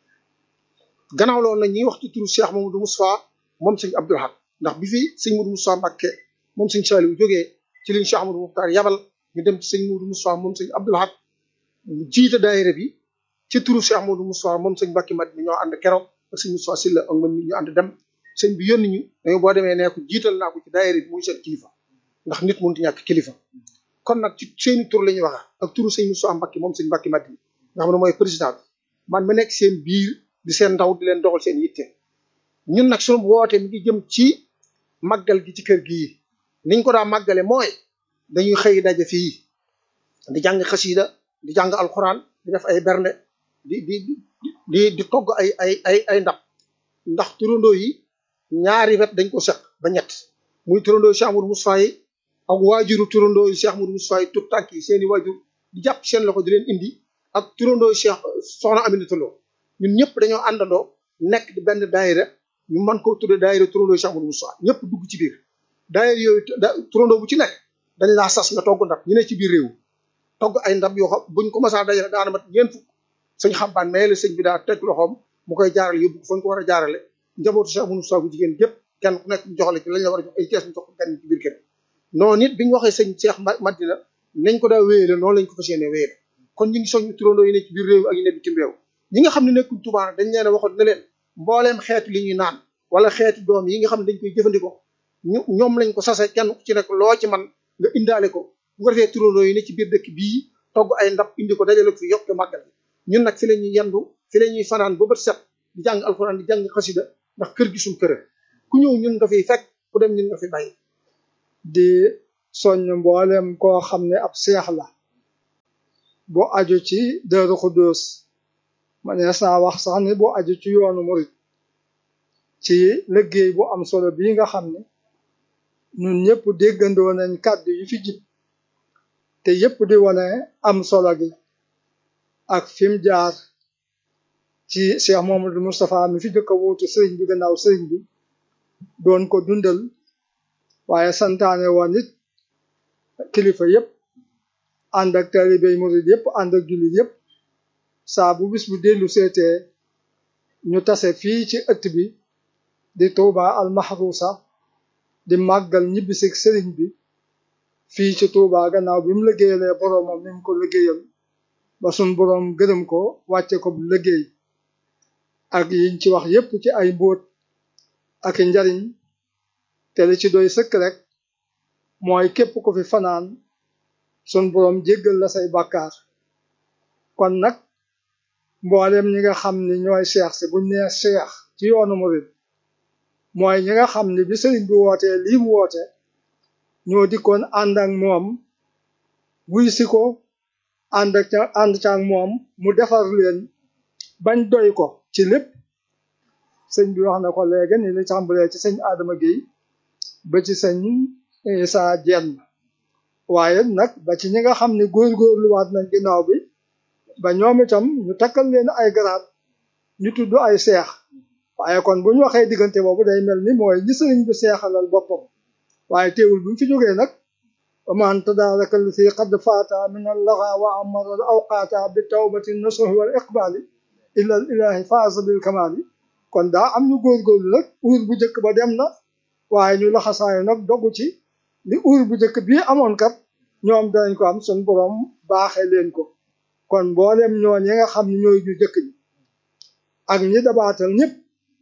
gannaaw loolu nag ñuy wax ci turu Cheikh Mamadou Moustapha moom sëñ Abdoul Ahad ndax bi fi sëñ Modou Moustapha Mbacké moom sëñ Saliou jógee ci liñ Cheikh Amadou Mokhtar yabal ñu dem ci sëñ Modou Moustapha moom sëñ Abdoul Ahad mu jiite daayira bi ci turu Cheikh Modou Moustapha moom sëñ Mbacké Madina ñoo ànd keroog ak sëñ Moustapha Sylla ak man mi ñu ànd dem sëñ bi yónni ñu dañu boo demee nee ko jiital naa ko ci daayira bi muy seen kilifa ndax nit mënut ñàkk kilifa kon nag ci seeni tur la ñuy wax ak turu sëñ Moustapha Mbacké moom sëñ Mbacké Madina nga xam ne mooy président bi man ma nekk seen biir di seen ndaw di leen doxal seen yitte ñun nag sunu woote mi ngi jëm ci màggal gi ci kër gii niñ ko daa màggale mooy dañuy xëy daje fii di jàng xasida di jàng alxuraan di def ay bernde di di di di togg ay ay ay ay ndab ndax turandoo yi ñaari wet dañ ko seq ba ñett muy turandoo yi Cheikh Amadou Moustapha yi ak waajuru turandoo yi Cheikh Amadou Moustapha yi tout tànk yi seeni waajur di jàpp seen loxo di leen indi ak turandoo yi Cheikh Soxna Aminata Lo ñun ñëpp dañoo àndandoo nekk di benn daayira ñu mën koo tudde daayira turandoo yi Cheikh Amadou Moustapha ñëpp dugg ci biir daayira yooyu turandoo bu ci nekk dañ laa sas nga togg ndab ñu ne ci biir réew togg ay ndab yoo xam buñ ko masaa dajale daana mat ñeent fukk sëñ xambaan mais la sëñ bi daa teg loxoom mu koy jaarale yóbbu ko fañ ko war a jaarale njabootu Cheikh Amadou Moustapha bu jigéen gépp kenn ku nekk ñu joxale ci lañ la war a jox ay kees ñu jox ko kenn ci biir kër noonu nit bi ñu waxee sëñ Cheikh Madina nañ ko daa wéyale noonu lañ ko fas yéene wéyale kon ñu ngi soññu turandoo yi ne ci biir réew ak yi ne bitim réew ñi nga xam ne nekkuñ Tuubaa dañ leen a waxoon ne leen mbooleem xeetu li ñuy naan wala xeetu doom yi nga xam ne dañ koy jëfandikoo ñu ñoom lañ ko sase kenn ku ci nekk loo ci man nga indaale ko bu ko defee turandoo yi ne ci biir dëkk bii togg ay ndab indi ko dajale ko fi yokk màggal ñun nag fi la ñuy yendu fi la ñuy fanaan ba bët set di jàng alxuraan di jàng xasida ndax kër gi suñ kër ku ñëw ñun nga fiy fekk ku dem ñun nga fi bàyyi di soññ mboolem koo xam ne ab seex la bu aju ci Daaru Xuddoos manees naa wax sax ni bu aju ci yoonu murit ci liggéey bu am solo bii nga xam ne ñun ñëpp déggandoo nañ kàddu yi fi jib te yëpp di wane am solo gi ak fi mu jaar ci Cheikh Mouhamadou Moustapha mi fi jëkk a wuutu sëriñ bi gannaaw sëriñ bi doon ko dundal waaye santaane woon it kilifa yëpp ànd ak talibey murid yëpp ànd ak jullit yëpp saa bu bis bu dellu seetee ñu tase fii ci ëtt bi di Touba al Mahrousa di màggal ñibbisig sëriñ bi fii ci Touba gannaaw bi mu liggéeyalee boroomam ni mu ko liggéeyal ba sun boroom gërëm ko wàcce ko bu liggéey ak yiñ ci wax yépp ci ay mbóot ak njariñ te li ci doy sëkk rek mooy képp ku fi fanaan sun boroom jéggal la say bàkkaar kon nag mboolem ñi nga xam ni ñooy seex si buñ nee seex ci yoonu murid mooy ñi nga xam ni bi sëriñ bi wootee lii mu woote ñoo dikkoon ànd ak moom wuy si ko ànd ak ànd ca ak moom mu defar leen bañ doy ko ci lépp sëñ bi wax na ko léegi ni li tàmbalee ci sëñ Adama Guèye ba ci sëñ Issa Dieng waaye nag ba ci ñi nga xam ni góorgóorluwaat nañ ginnaaw bi ba ñoom itam ñu takkal leen ay garaat ñu tudd ay seex waaye kon bu ñu waxee diggante boobu day mel ni mooy ñi sëriñ bi seexalal boppam waaye teewul bu ñu fi jógee nag waman tadaraka fi qad faata min allaxa wa amara al awqaata bi tawbati nasuhi wal iqbaali illa al ilahi faasa bil kamaali kon daa am ñu góorgóorlu nag uur bu njëkk ba dem na waaye ñu laxasaayu nag dogu ci li uur bu njëkk bii amoon kat ñoom danañ ko am sun borom baaxee leen ko kon mboolem ñoo ñi nga xam ne ñooy ñu jëkk ñi ak ñi dabaatal ñëpp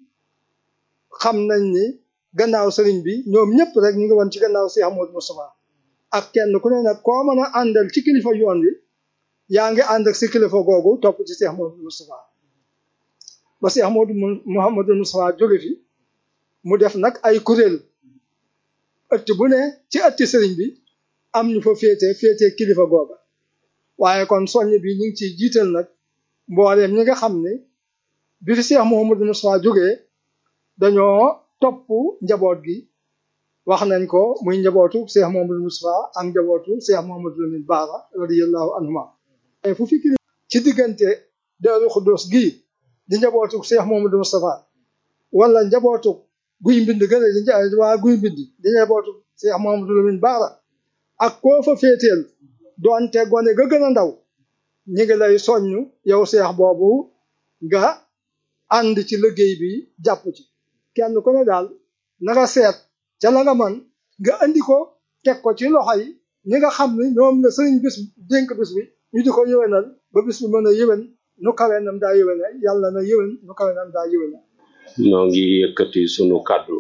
xam nañ ni gannaaw sëriñ bi ñoom ñëpp rek ñu ngi woon ci gannaaw Cheikh Amadou Moustapha ak kenn ku ne nag koo mën a àndal ci kilifa yoon wi yaa ngi ànd ak si kilifa googu topp ci Cheikh Amadou Moustapha ba Cheikh Amadou Mouhamadou Moustapha jóge fi mu def nag ay kuréel ëtt bu ne ci ëtti sëriñ bi am ñu fa féete féete kilifa googa waaye kon soññ bi ñu ngi ciy jiital nag mbooleem ñi nga xam ne bi fi Cheikh Mouhamadou Moustapha jógee dañoo topp njaboot gi wax nañ ko muy njabootu Cheikh Mouhamadou Moustapha ak njabootu Cheikh Mouhamadou Lamine Bara radiyallahu anhuma fu fi kili ci diggante Daaru Xuddoos gii di njabootu Cheikh Mouhamadou Moustapha wala njabootu guy mbind gën a di waa guy mbind di njabootu Cheikh Mouhamadou Lamine Bara ak koo fa féeteel doonte gone ga gën a ndaw ñi ngi lay soññ yow Cheikh boobu nga ànd ci liggéey bi jàpp ci kenn ku ne daal na nga seet ca la nga man nga andi ko teg ko ci loxo yi ñi nga xam ne ñoom la sëriñ bis dénk bis bi ñu di ko yëwénal ba bis bi mën a yëwén nu kawe nam daa yëwéne yàlla na yëwén nu kawe nam daa yëwéne noo ngi yëkkati sunu kàddu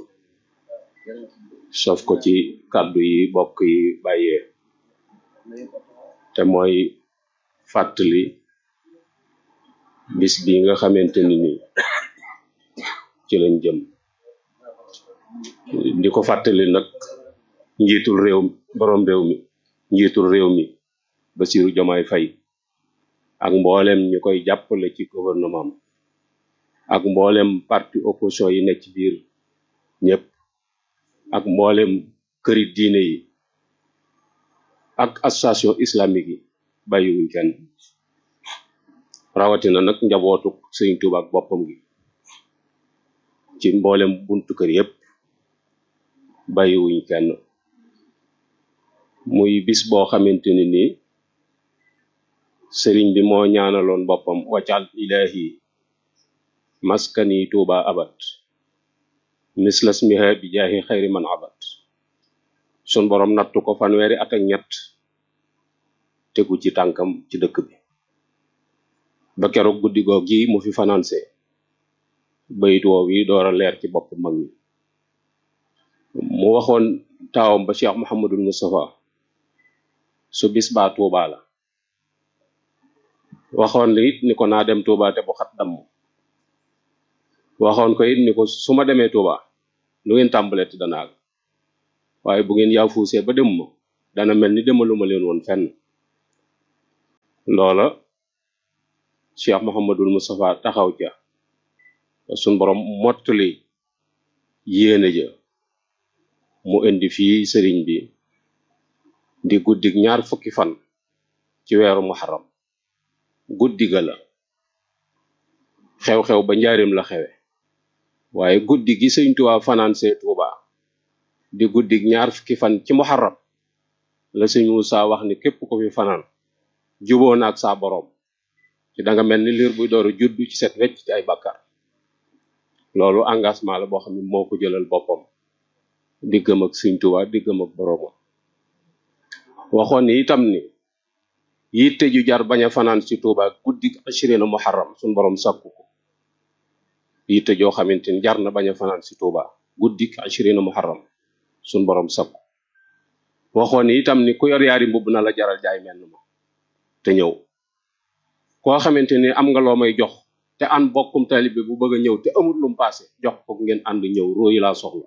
sof ko ci kàddu yi bokk yi bàyyee te mooy fàttali bis bi nga xamante ni nii ci lañ jëm di ko fàttali nag njiitul réew borom réew mi njiitul réew mi Bassirou Diomaye Faye ak mboolem ñi koy jàppale ci gouvernement ak mboolem parti opposition yi nekk ci biir ñëpp ak mboolem këri diine yi ak association islamique yi bàyyiwuñ kenn rawatina nag njabootu Sëriñ Tuuba ak boppam gi ci mboolem buntu kër yépp bàyyiwuñ kenn muy bis boo xamante ni nii sëriñ bi moo ñaanaloon boppam waccal ilahi maskani tuuba abat mislas miha bi jaahi xayri man abat sun borom nattu ko fanweeri at ak ñett tegu ci tànkam ci dëkk bi ba keroog guddi goog gi mu fi financé bayit woow yi door a leer ci bopp mag ñi mu waxoon taawam ba cheikh mohamadul moustapha su bis baa tuubaa la waxoon li it ni ko naa dem Touba te bu xat damm waxoon ko it ni ko su ma demee Touba lu ngeen tàmbalee te dana àgg waaye bu ngeen yaafuusee ba dem ma dana mel ni demaluma leen woon fenn loola Cheikh Mouhamadul Moustapha taxaw ca suñ borom mottali yéene ja mu indi fii sëriñ bi di guddig ñaar fukki fan ci weeru muharram guddi ga la xew-xew ba njaarim la xewe waaye guddi gi sëñ Tuubaa fanaan see Tuuba di guddig ñaar fukki fan ci muharram la sëñ Muusaa wax ni képp ko fi fanaan juboo na ak saa boroom ci da nga mel ni liir buy dooru juddu ci set wecc ci ay bàkkaar loolu engagement la boo xam ne moo ko jëlal boppam diggam ak sëñ Tuubaa diggam ak boroomam waxoon ni itam ni yitte ju jar bañ a fanaan ci Tuuba guddi ashirina muharram suñ borom sàkku ko yitte joo xamante ni jar na bañ a fanaan ci Tuuba guddi ashirina muharram suñ borom sàkku waxoon ni itam ni ku yor yaari mbubb na la jaral jaay menn ma te ñëw koo xamante ni am nga loo may jox te an bokkum taalibe bu bëgg a ñëw te amul lum paase jox ko ngeen ànd ñëw róoyi laa soxla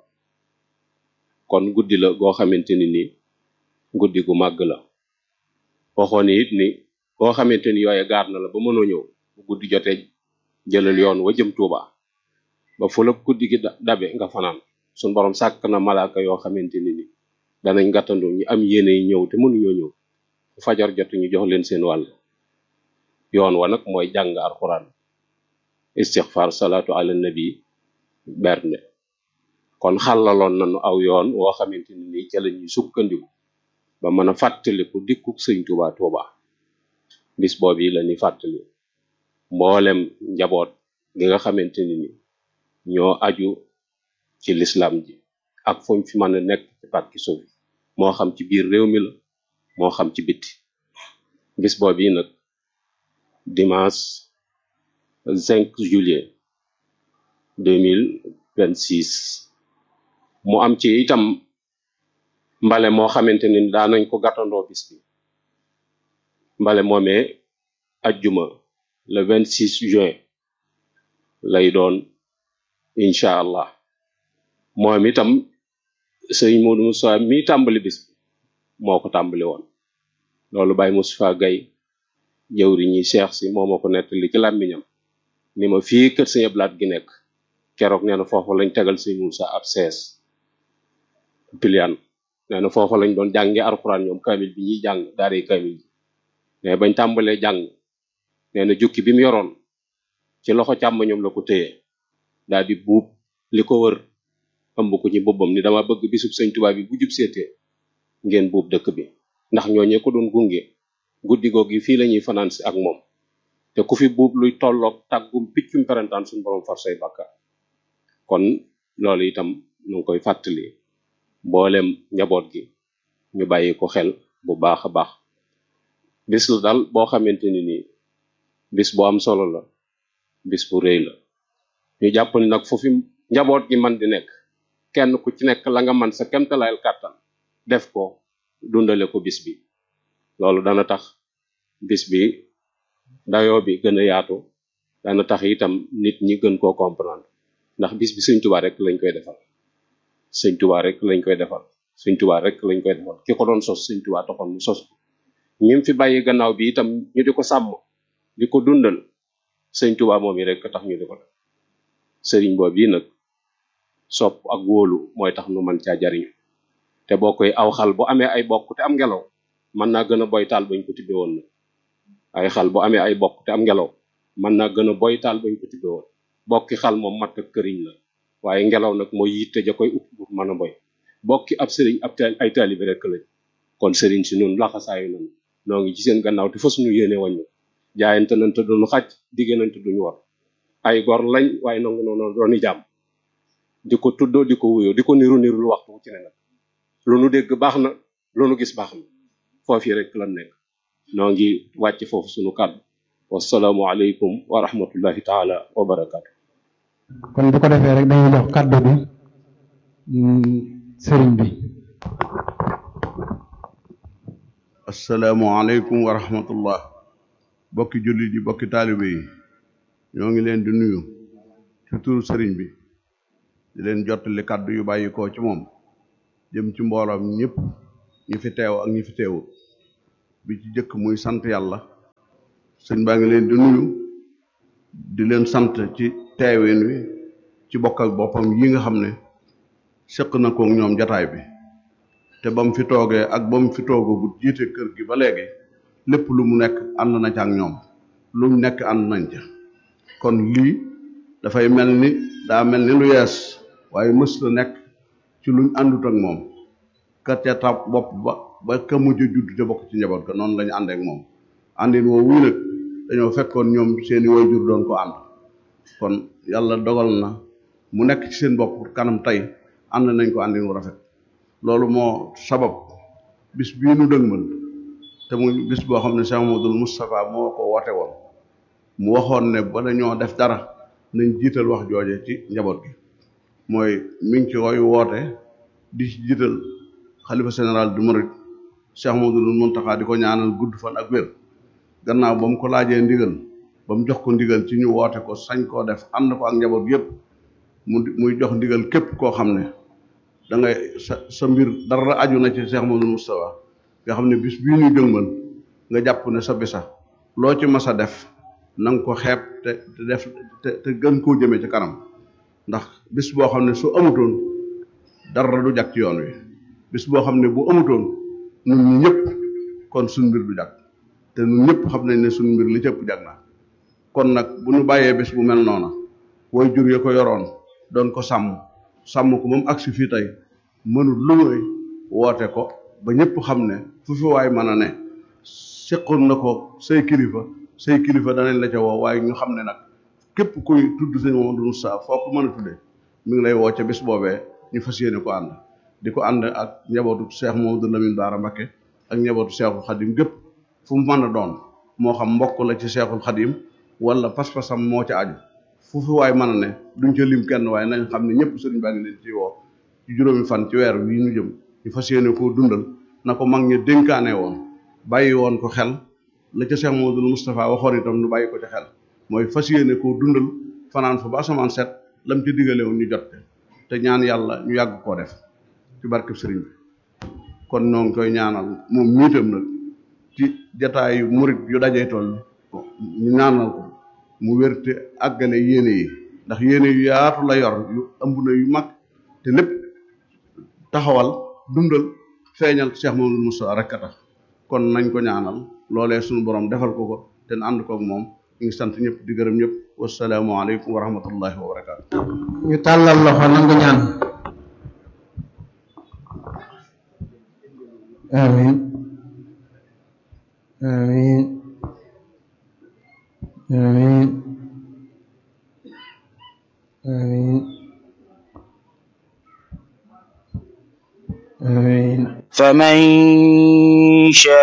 kon guddi la goo xamante ni nii guddi gu màgg la waxoon it ni koo xamante ni yooye gaar na la ba mënoo ñëw bu guddi jotee jëlal yoon wa jëm Tuuba ba fu la guddi gi dabe nga fanaan suñ borom sàkk na malaaka yoo xamante ni ni danañ gàttandu ñu am yéene yi ñëw te mënuñoo ñëw bu fajar jot ñu jox leen seen wàll yoon wa nag mooy jàng alxuraan istixfar salaatu ala nabi bernde kon xàllaloon nañu aw yoon woo xamante ni nii ca la ñuy sukkandiku ba mën a fàttaliku dikkuk sëñ Tuuba Tuuba bis boobu yi la ñuy fàttali mboolem njaboot gi nga xamante ni ni ñoo aju ci lislam ji ak fuñ fi mën a nekk ci pàkki suuf moo xam ci biir réew mi la moo xam ci bitti bis boobu yi nag dimanche 5 juillet 2026 mu am ci itam mbale moo xamante ni daanañ ko gàttandoo bis bi mbale moomee ajjuma le 26 juin lay doon incha allah moom itam sëñ Modou Moussa mi tàmbali bis bi moo ko tàmbali woon loolu Baye Moustapha Gaye jëwri ñi Cheikh si moo ma ko nettali ci làmmiñam ni ma fii kër sëñ Ablaat gi nekk keroog nee na foofu lañ tegal sëñ Moussa ab sees pilian nee na foofa lañ doon jànge alxuraan ñoom kamil bi ñuy jàng daaree kamil bi mais bañ tàmbalee jàng nee na jukki bi mu yoroon ci loxo càmmoñam la ko téye daal di buub li ko wër ëmb ko ci boppam ni dama bëgg bisub sëñ Tuubaa bi bu jub seetee ngeen buub dëkk bi ndax ñooñee ko doon gunge guddi goog yi fii la ñuy fanaan si ak moom te ku fi buub luy tolloog tàggum piccum perantaan suñu borom far say bàkkaar kon loolu itam ñu ngi koy fàttali mboolem njaboot gi ñu bàyyi ko xel bu baax a baax bis la daal boo xamante ni nii bis bu am solo la bis bu rëy la ñu jàpp ni nag foofu njaboot gi man di nekk kenn ku ci nekk la nga man sa kemtalayal kàttan def ko dundale ko bis bi loolu dana tax bis bi dayoo bi gën a yaatu dana tax itam nit ñi gën koo comprendre ndax bis bi sëñ Tuubaa rek lañ koy defal sëñ Tuubaa rek lañ koy defal sëñ Tuubaa rek lañ koy defal ki ko doon sos sëñ Tuubaa taxoon mu sos ko ñim fi bàyyi gannaaw bi itam ñu di ko sàmm di ko dundal sëñ Tuubaa moom yi rek tax ñu di ko def sëriñ boobu yi nag sopp ak wóolu mooy tax nu man caa jariñu te boo koy aw xal bu amee ay bokk te am ngelaw mën naa gën a boy taal bañ ko tibbe woon nag ay xal bu amee ay bokk te am ngelaw mën naa gën a boy taal bañ ko tibbe woon bokki xal moom matt ak këriñ la waaye ngelaw nag mooy yitte ja koy upp bu mën a boy bokki ab sëriñ ab taal ay taalibi rek lañ kon sëriñ si noonu laxasaayu nañ noo ngi ci seen gannaaw te fas ñu yéene wàññu jaayante nañ te duñu xaj digge nañ te duñu war ay gor lañ waaye nangu noonu dooni jàmm di ko tuddoo di ko wuyoo di ko niru niru lu waxtu ci ne nag lu nu dégg baax na lu nu gis baax na foofu rek lan nekk noo ngi wàcc foofu sunu kàddu wasalaamu aleykum wa rahmatullahi taala wa barakaatu kon bu ko defee rek dañuy jox kàddu bi sëriñ bi asalaamu aleykum wa rahmatullah bokki jullit yi bokki taalibe yi ñoo ngi leen di nuyu ci turu sëriñ bi di leen jottali kàddu yu bàyyi koo ci moom jëm ci mbooloom ñëpp ñi fi teew ak ñi fi teewut bi ci jëkk muy sant yàlla sëñ baa ngi leen di nuyu di leen sant ci teewin wi ci bokk ak boppam yi nga xam ne sëq na ko ñoom jataay bi te ba mu fi toogee ak ba mu fi toogagut jiite kër gi ba léegi lépp lu mu nekk ànd na ca ak ñoom lu mu nekk ànd nañ ca kon lii dafay mel ni daa mel ni lu yees waaye mës la nekk ci luñ àndut ak moom ka ca tab bopp ba ba ka mujj a judd te bokk ci njaboot ga noonu lañu àndeek moom àndin woo wuy nag dañoo fekkoon ñoom seeni waajur doon ko ànd kon yàlla dogal na mu nekk ci seen bopp kanam tey ànd nañ ko àndin wu rafet loolu moo sabab bis bii nu dëgmal te muy bis boo xam ne Cheikh Mamadou Moustapha moo ko woote woon mu waxoon ne ba dañoo def dara nañ jiital wax jooje ci njaboot gi mooy mi ngi ci koy woote di ci jiital xalifa général du Mouride Cheikh Mamadou Mountakha di ko ñaanal gudd fan ak wér gannaaw ba mu ko laajee ndigal ba mu jox ko ndigal ci ñu woote ko sañ koo def ànd ko ak njaboot yépp mu muy jox ndigal képp koo xam ne da ngay sa sa mbir dara aju na ci Cheikh Mamadou Moustapha nga xam ne bis bii ñuy jëngmal nga jàpp ne sa bisa loo ci mas a def na nga ko xeeb te te def te te gën koo jëmee ci kanam ndax bis boo xam ne su amutoon dara du jag ci yoon wi bis boo xam ne bu amutoon ñun ñi ñëpp kon suñ mbir du jag te ñun ñëpp xam nañ ne suñ mbir li cëpp jag na kon nag bu ñu bàyyee bis bu mel noona way jur ya ko yoroon doon ko sàmm sàmm ko moom agsi fii tey mënul lu muy woote ko ba ñëpp xam ne fu fi waay mën a ne seqoon na ko say kilifa say kilifa danañ la ca woo waaye ñu xam ne nag képp kuy tudd sëñ Mamadou Moussa foo ko mën a tuddee mi ngi lay woo ca bis boobee ñu fas yéene ko ànd di ko ànd ak njabootu Cheikh Mamadou Lamine Bara Mbacké ak njabootu Cheikhul Khadim gépp fu mu mën a doon moo xam mbokk la ci Cheikhul Khadim wala pas-pasam moo ca aju fu fi waay mën a ne duñ ca lim kenn waaye nañ xam ne ñëpp sëriñ baa ngi leen ci woo ci juróomi fan ci weer wii ñu jëm ñu fas yéene koo dundal na ko mag ñi dénkaane woon bàyyi woon ko xel la ca Cheikh Mamadou Moustapha waxoon itam nu bàyyi ko ca xel mooy fas yéene koo dundal fanaan fa ba asamaan set lam ci digale woon ñu jot te ñaan yàlla ñu yàgg koo def ci barkeb sëriñ bi kon ñoo ngi koy ñaanal moom miitam nag ci jataayu murit yu dajee toll ñu ñaanal ko mu wérte àggale yéene yi ndax yéene yu yaatu la yor yu ëmb na yu mag te lépp taxawal dundal feeñal Cheikh Mamadou Moussa rek a tax kon nañ ko ñaanal loolee suñu borom defal ko ko te na ànd koog moom ñu ngi sant ñëpp di gërëm ñëpp wasalaamualeykum wa rahmatullahi wa barakaatu. ñu tàllal loxo nangu ñaan amin amin amin amin amin فمن شاء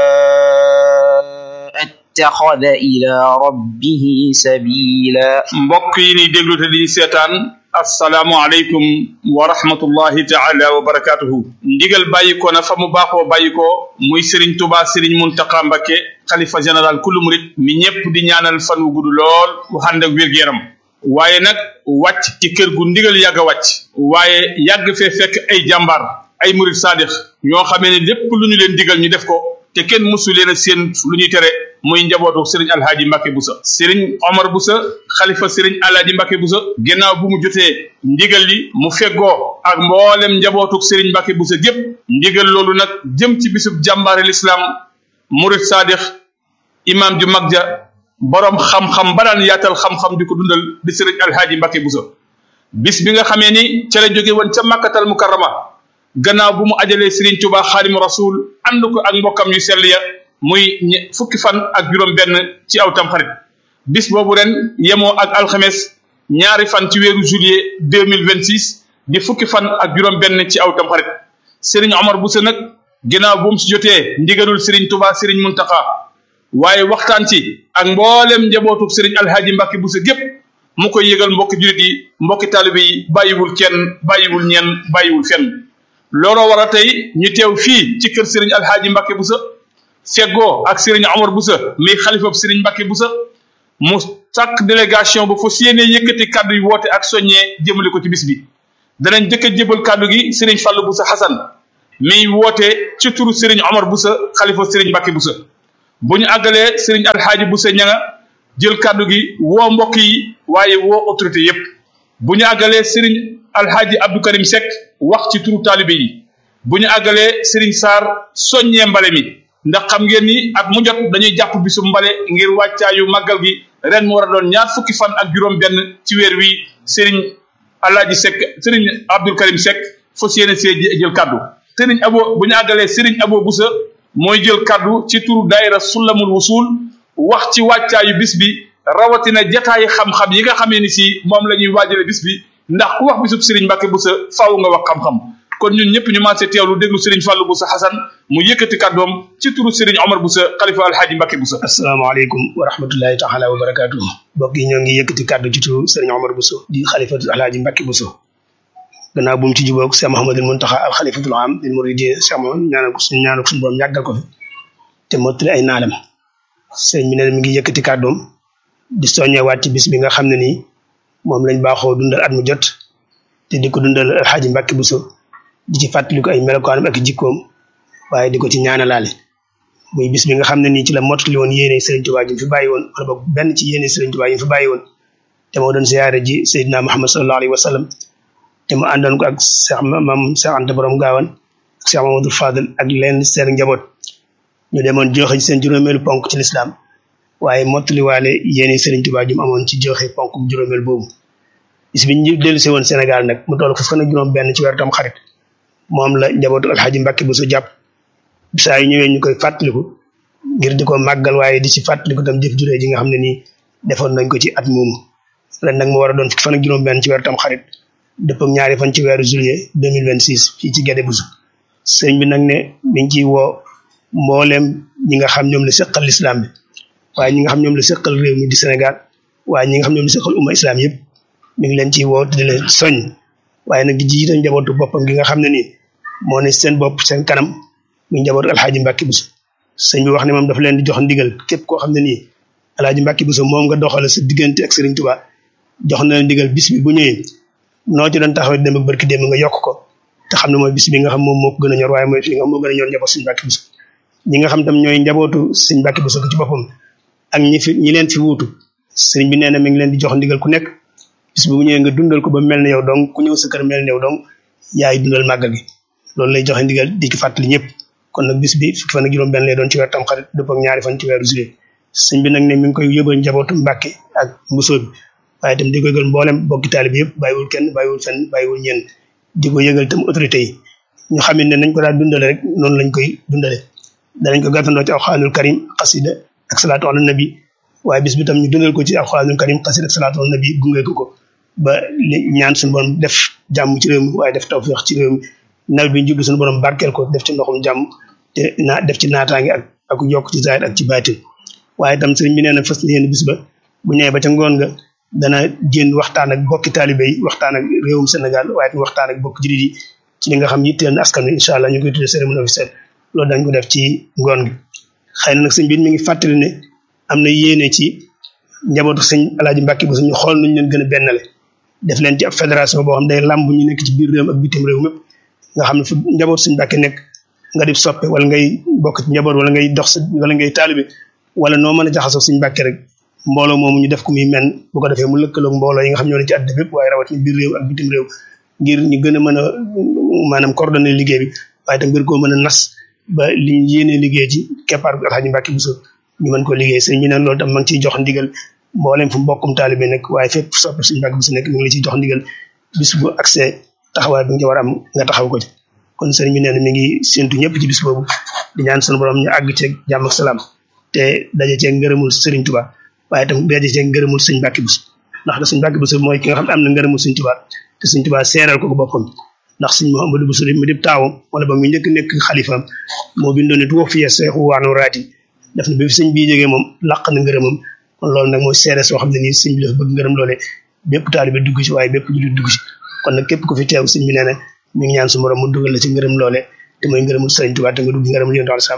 اتخذ إلى ربه سبيلا mbokk yi ni déglu te di seetaan assalaamu aleykum wa rahmatullahi taala wa barakatuhu ndigal bàyyikoo na fa mu baaxoo bàyyikoo muy Serigne Touba Serigne Mountakha Mbacké xalifa général kullu murit mi ñépp di ñaanal fan wu gudd lool wu ànd ak wér-gu-yaram waaye nag wàcc ci kër gu ndigal yàgg a wàcc waaye yàgg fee fekk ay jàmbaar ay murit saadix ñoo xamee ne lépp lu ñu leen digal ñu def ko te kenn mësu leen a seen lu ñuy tere muy njabootu Serigne Alhaji Mbacké Boussa Serigne Omar Boussa xalifa Serigne Alhaji Mbacké Boussa ginnaaw bu mu jotee ndigal li mu feggoo ak mboolem njabootu Serigne Mbacké Boussa gépp ndigal loolu nag jëm ci bisub jàmbaare l'islam murit saadix imam ju mag ja borom xam-xam ba daan yaatal xam-xam di ko dundal di Serigne Alhaji Mbacké Boussa bis bi nga xamee ni ca la jóge woon ca Makkatal Mukarrama gannaaw bu mu ajalee Serigne Touba Xaadimu Rasul ànd ko ak mbokkam yu sell ya muy ñe- fukki fan ak juróom benn ci aw tamxarit bis boobu ren yemoo ak alxames ñaari fan ci weeru juillet deux mille vingt six di fukki fan ak juróom benn ci aw tamxarit Serigne Omar Bousso nag ginnaaw bu mu si jotee ndigalul Serigne Touba Serigne Mountakha waaye waxtaan ci ak mboolem njabootu Serigne Alhaji Mbacké Bousso gépp mu koy yëgal mbokki julit yi mbokki taalibe yi bàyyiwul kenn bàyyiwul ñenn bàyyiwul fenn looloo war a tey ñu teew fii ci kër Serigne Alhaji Mbacké Bousso feggoo ak Serigne Omar Boussa mi xalifa Serigne Mbacke Boussa mu sàkk délégation bu fas yéene yëkkati kàddu yi woote ak soññee jëmale ko ci bis bi danañ jëkk a jébal kàddu gi Serigne Fallou Boussa Hassan mi woote ci turu Serigne Omar Boussa xalifa Serigne Mbacke Boussa bu ñu àggalee Serigne Alhaaji Boussa ñanga jël kàddu gi woo mbokk yi waaye woo autorité yépp bu ñu àggalee Serigne Alhaaji Abdou Karim Seck wax ci turu taalibe yi bu ñu àggalee Serigne Sarr soññee mbale mi ndax xam ngeen ni at mu jot dañuy jàpp bisu mbale ngir wàccaayu màggal gi ren mu war a doon ñaar fukki fan ak juróom benn ci weer wi Serigne Alhaaji Seck Serigne Abdou Karim Seck fas yéene see jël kàddu Serigne Abo bu ñu àggalee Serigne Abo Boussa mooy jël kàddu ci turu daayira Sulamul Wusul wax ci wàccaayu bis bi rawatina jataayi xam-xam yi nga xamee ni si moom la ñuy waajale bis bi ndax ku wax bisub Serigne Mbacke Boussa faaw nga wax xam-xam kon ñun ñëpp ñu maasee teewlu déglu Serigne Fallou Boussa Hassan mu yëkkati kàddoom ci turu Serigne Omar Boussa xalifa alhaaji Mbacke Boussa asalaamaaleykum wa rahmatullahi taala wa barakaatu mbokk yi ñoo ngi yëkkati kàddu ci turu Serigne Omar Boussa di xalifatu alhaaji Mbacke Boussa gannaaw bu mu ci jubóog Cheikh Mouhamadul Muntaxa al xalifatul am lil muridin Cheikh Mouhamad ñaanal ko suñu ñaanal ko suñu borom yàggal ko fi te mottali ay naalam sëñ bi ne mi ngi yëkkati kàddoom di soññewaat ci bis bi nga xam ne nii moom lañ baaxoo dundal at mu jot te di ko dundal alxaaji Mbàkke Buso di ci fàttaliku ay melokaanam ak jikkoom waaye di ko ci ñaanalaale muy bis bi nga xam ne nii ci la mottali woon yéene Sëriñ Tuubaa ji fi bàyyi woon wala boog benn ci yéene Sëriñ Tuubaa yi fi bàyyi woon te moo doon siyaare ji Seydina Muhammad sallallahu alayhi wa sallam te mu àndoon ko ak Cheikh Mam Cheikh Anta Borom Gaawan ak Cheikh Mamadou Fadel ak leen seen njaboot ñu demoon joxe ci seen juróomeelu ponk ci lislaam waaye mottaliwaale yéene Sëriñ Tuubaa ju mu amoon ci joxe ponk juróomeel boobu bis bi ñu dellu si woon Sénégal nag mu toll ko fan ak juróom benn ci weeru tam xarit moom la njabootu alxaaji Mbàkke Buso jàpp saa yu ñëwee ñu koy fàttaliku ngir di ko màggal waaye di ci fàttaliku tam jëf juree ji nga xam ne nii defoon nañ ko ci at moomu ren nag mu war a doon fukki fan ak juróom benn ci weeru tam xarit dëpp ak ñaari fan ci weeru juillet deux mille vingt six fii ci Guédé Buso sëriñ bi nag ne mi ngi ciy woo mbooleem ñi nga xam ñoom la seqal lislaam bi waaye ñi nga xam ñoom la seqal réew mi di Sénégal waaye ñi nga xam ñoom la seqal umma islam yëpp mi ngi leen ciy woo di leen soñ waaye nag di jiite njabootu boppam gi nga xam ne nii moo ne seen bopp seen kanam muy njabootu alxaaji Mbàkke Buso sëñ bi wax ne moom dafa leen di jox ndigal képp koo xam ne nii alxaaji Mbàkke Buso moom nga doxale sa diggante ak Sëriñ Tuubaa jox na leen ndigal bis bi bu ñëwee noo ci doon taxawee dem ak barki dem nga yokk ko te xam ne mooy bis bi nga xam moom moo ko gën a ñor waaye mooy fi nga xam moo gën a ñor njaboot Sëñ Mbàkke Buso ñi nga xam tam ñooy njabootu Sëñ Mbàkke Buso ci boppam ak ñi fi ñi leen fi wuutu sëriñ bi nee na mi ngi leen di jox ndigal ku nekk bis bu ñëwee nga dundal ko ba mel ne yow donc ku ñëw sa kër mel ne yow donc yaay dundal màggal gi loolu lay joxe ndigal di ci fàttali ñëpp kon nag bis bi fukki fan ak juróom benn lay doon ci weer tam xarit dëpp ak ñaari fan ci weeru juillet sëñ bi nag ne mi ngi koy yóbbal njabootu Mbàkke ak Buso bi waaye itam di ko yëgal mboolem bokki taalibe yëpp bàyyiwul kenn bàyyiwul fenn bàyyiwul ñenn di ko yëgal itam autorité yi ñu xam ne nañ ko daal dundale rek noonu lañ koy dundale danañ ko gàttandoo ci alxuraanul karim xasida ak salaatu ala nabi waaye bis bi tam ñu dundal ko ci alxuraanul karim xasida ak salaatu ala nabi gunge ko ko ba li ñaan suñu borom def jàmm ci réew mi waaye def tawfeex ci réew mi nawet bi ñu jublu suñu borom barkeel ko def ci ndoxum jàmm te naa def ci naataange ak ak yokk ci zaahir ak ci baatin waaye itam sëriñ bi nee na fas yéene bis ba bu ñëwee ba ca ngoon nga dana génn waxtaan ak bokki taalibe yi waxtaan ak réewum Sénégal waaye itam waxtaan ak bokki jullit yi ci li nga xam yitteel na askan wi incha allah ñu koy tuddee cérémonie officielle loolu dañ ko def ci ngoon gi xëy na nag sëñ bi mi ngi fàttali ne am na yéene ci njabootu sëñ alaaji Mbàkke bu suñu xool nuñ leen gën a bennale def leen ci ab fédération boo xam day làmb ñu nekk ci biir réew ak bitim réew mépp nga xam ne fu njabootu sëñ Mbàkke nekk nga di soppe wala ngay bokk ci njaboot wala ngay dox sa wala ngay taalibe wala noo mën a jaxasoo sëñ Mbàkke rek mbooloo moomu ñu def ko muy men bu ko defee mu lëkkaloog mbooloo yi nga xam ñoo ne ci àddina bépp waaye rawatina biir réew ak bitim réew ngir ñu gën a mën a maanaam coordonné liggéey bi waaye tam ngir koo mën a nas ba li ñu yéenee liggéey ci keppaar bi alxaaji Mbàkke Buso ñu mën ko liggéey sëñ bi nag loolu tam ma ngi ciy jox ndigal mboolem fu mbokkum taalibe nekk waaye fépp sopp sëñ Mbàkke Buso nekk mi ngi la ciy jox ndigal bis bu accès taxawaay bi nga war a am nga taxaw ko ci kon sëriñ bi nee na mi ngi séntu ñëpp ci bis boobu di ñaan sunu borom ñu àgg ceeg jàmm ak salaam te daje ceeg ngërëmul sëriñ Tuubaa waaye tam daje ceeg ngërëmul sëñ Mbàkke Buso ndax da sëñ Mbàkke Buso mooy ki nga xam ne am na ngërëmul sëñ Tuubaa te sëñ Tuubaa seeral ko ko boppam ndax sëñ Mouhamadou Bousso mu dib taawam wala ba mu njëkk nekk xalifaam moo bindoon ne tuwax fiye seexu waanu raati def na bi fi sëñ bii jógee moom laq na ngërëmam kon loolu nag mooy seere soo xam ne nii sëñ bi dafa bëgg ngërëm loole bépp taalibe dugg ci waaye bépp jullit dugg ci kon nag képp ku fi teew sëñ bi nee na mi ngi ñaan su borom mu dugal la ci ngërëm loole te mooy ngërëmul sëriñ Tuubaa te nga dugg ngërëmul yonent al sam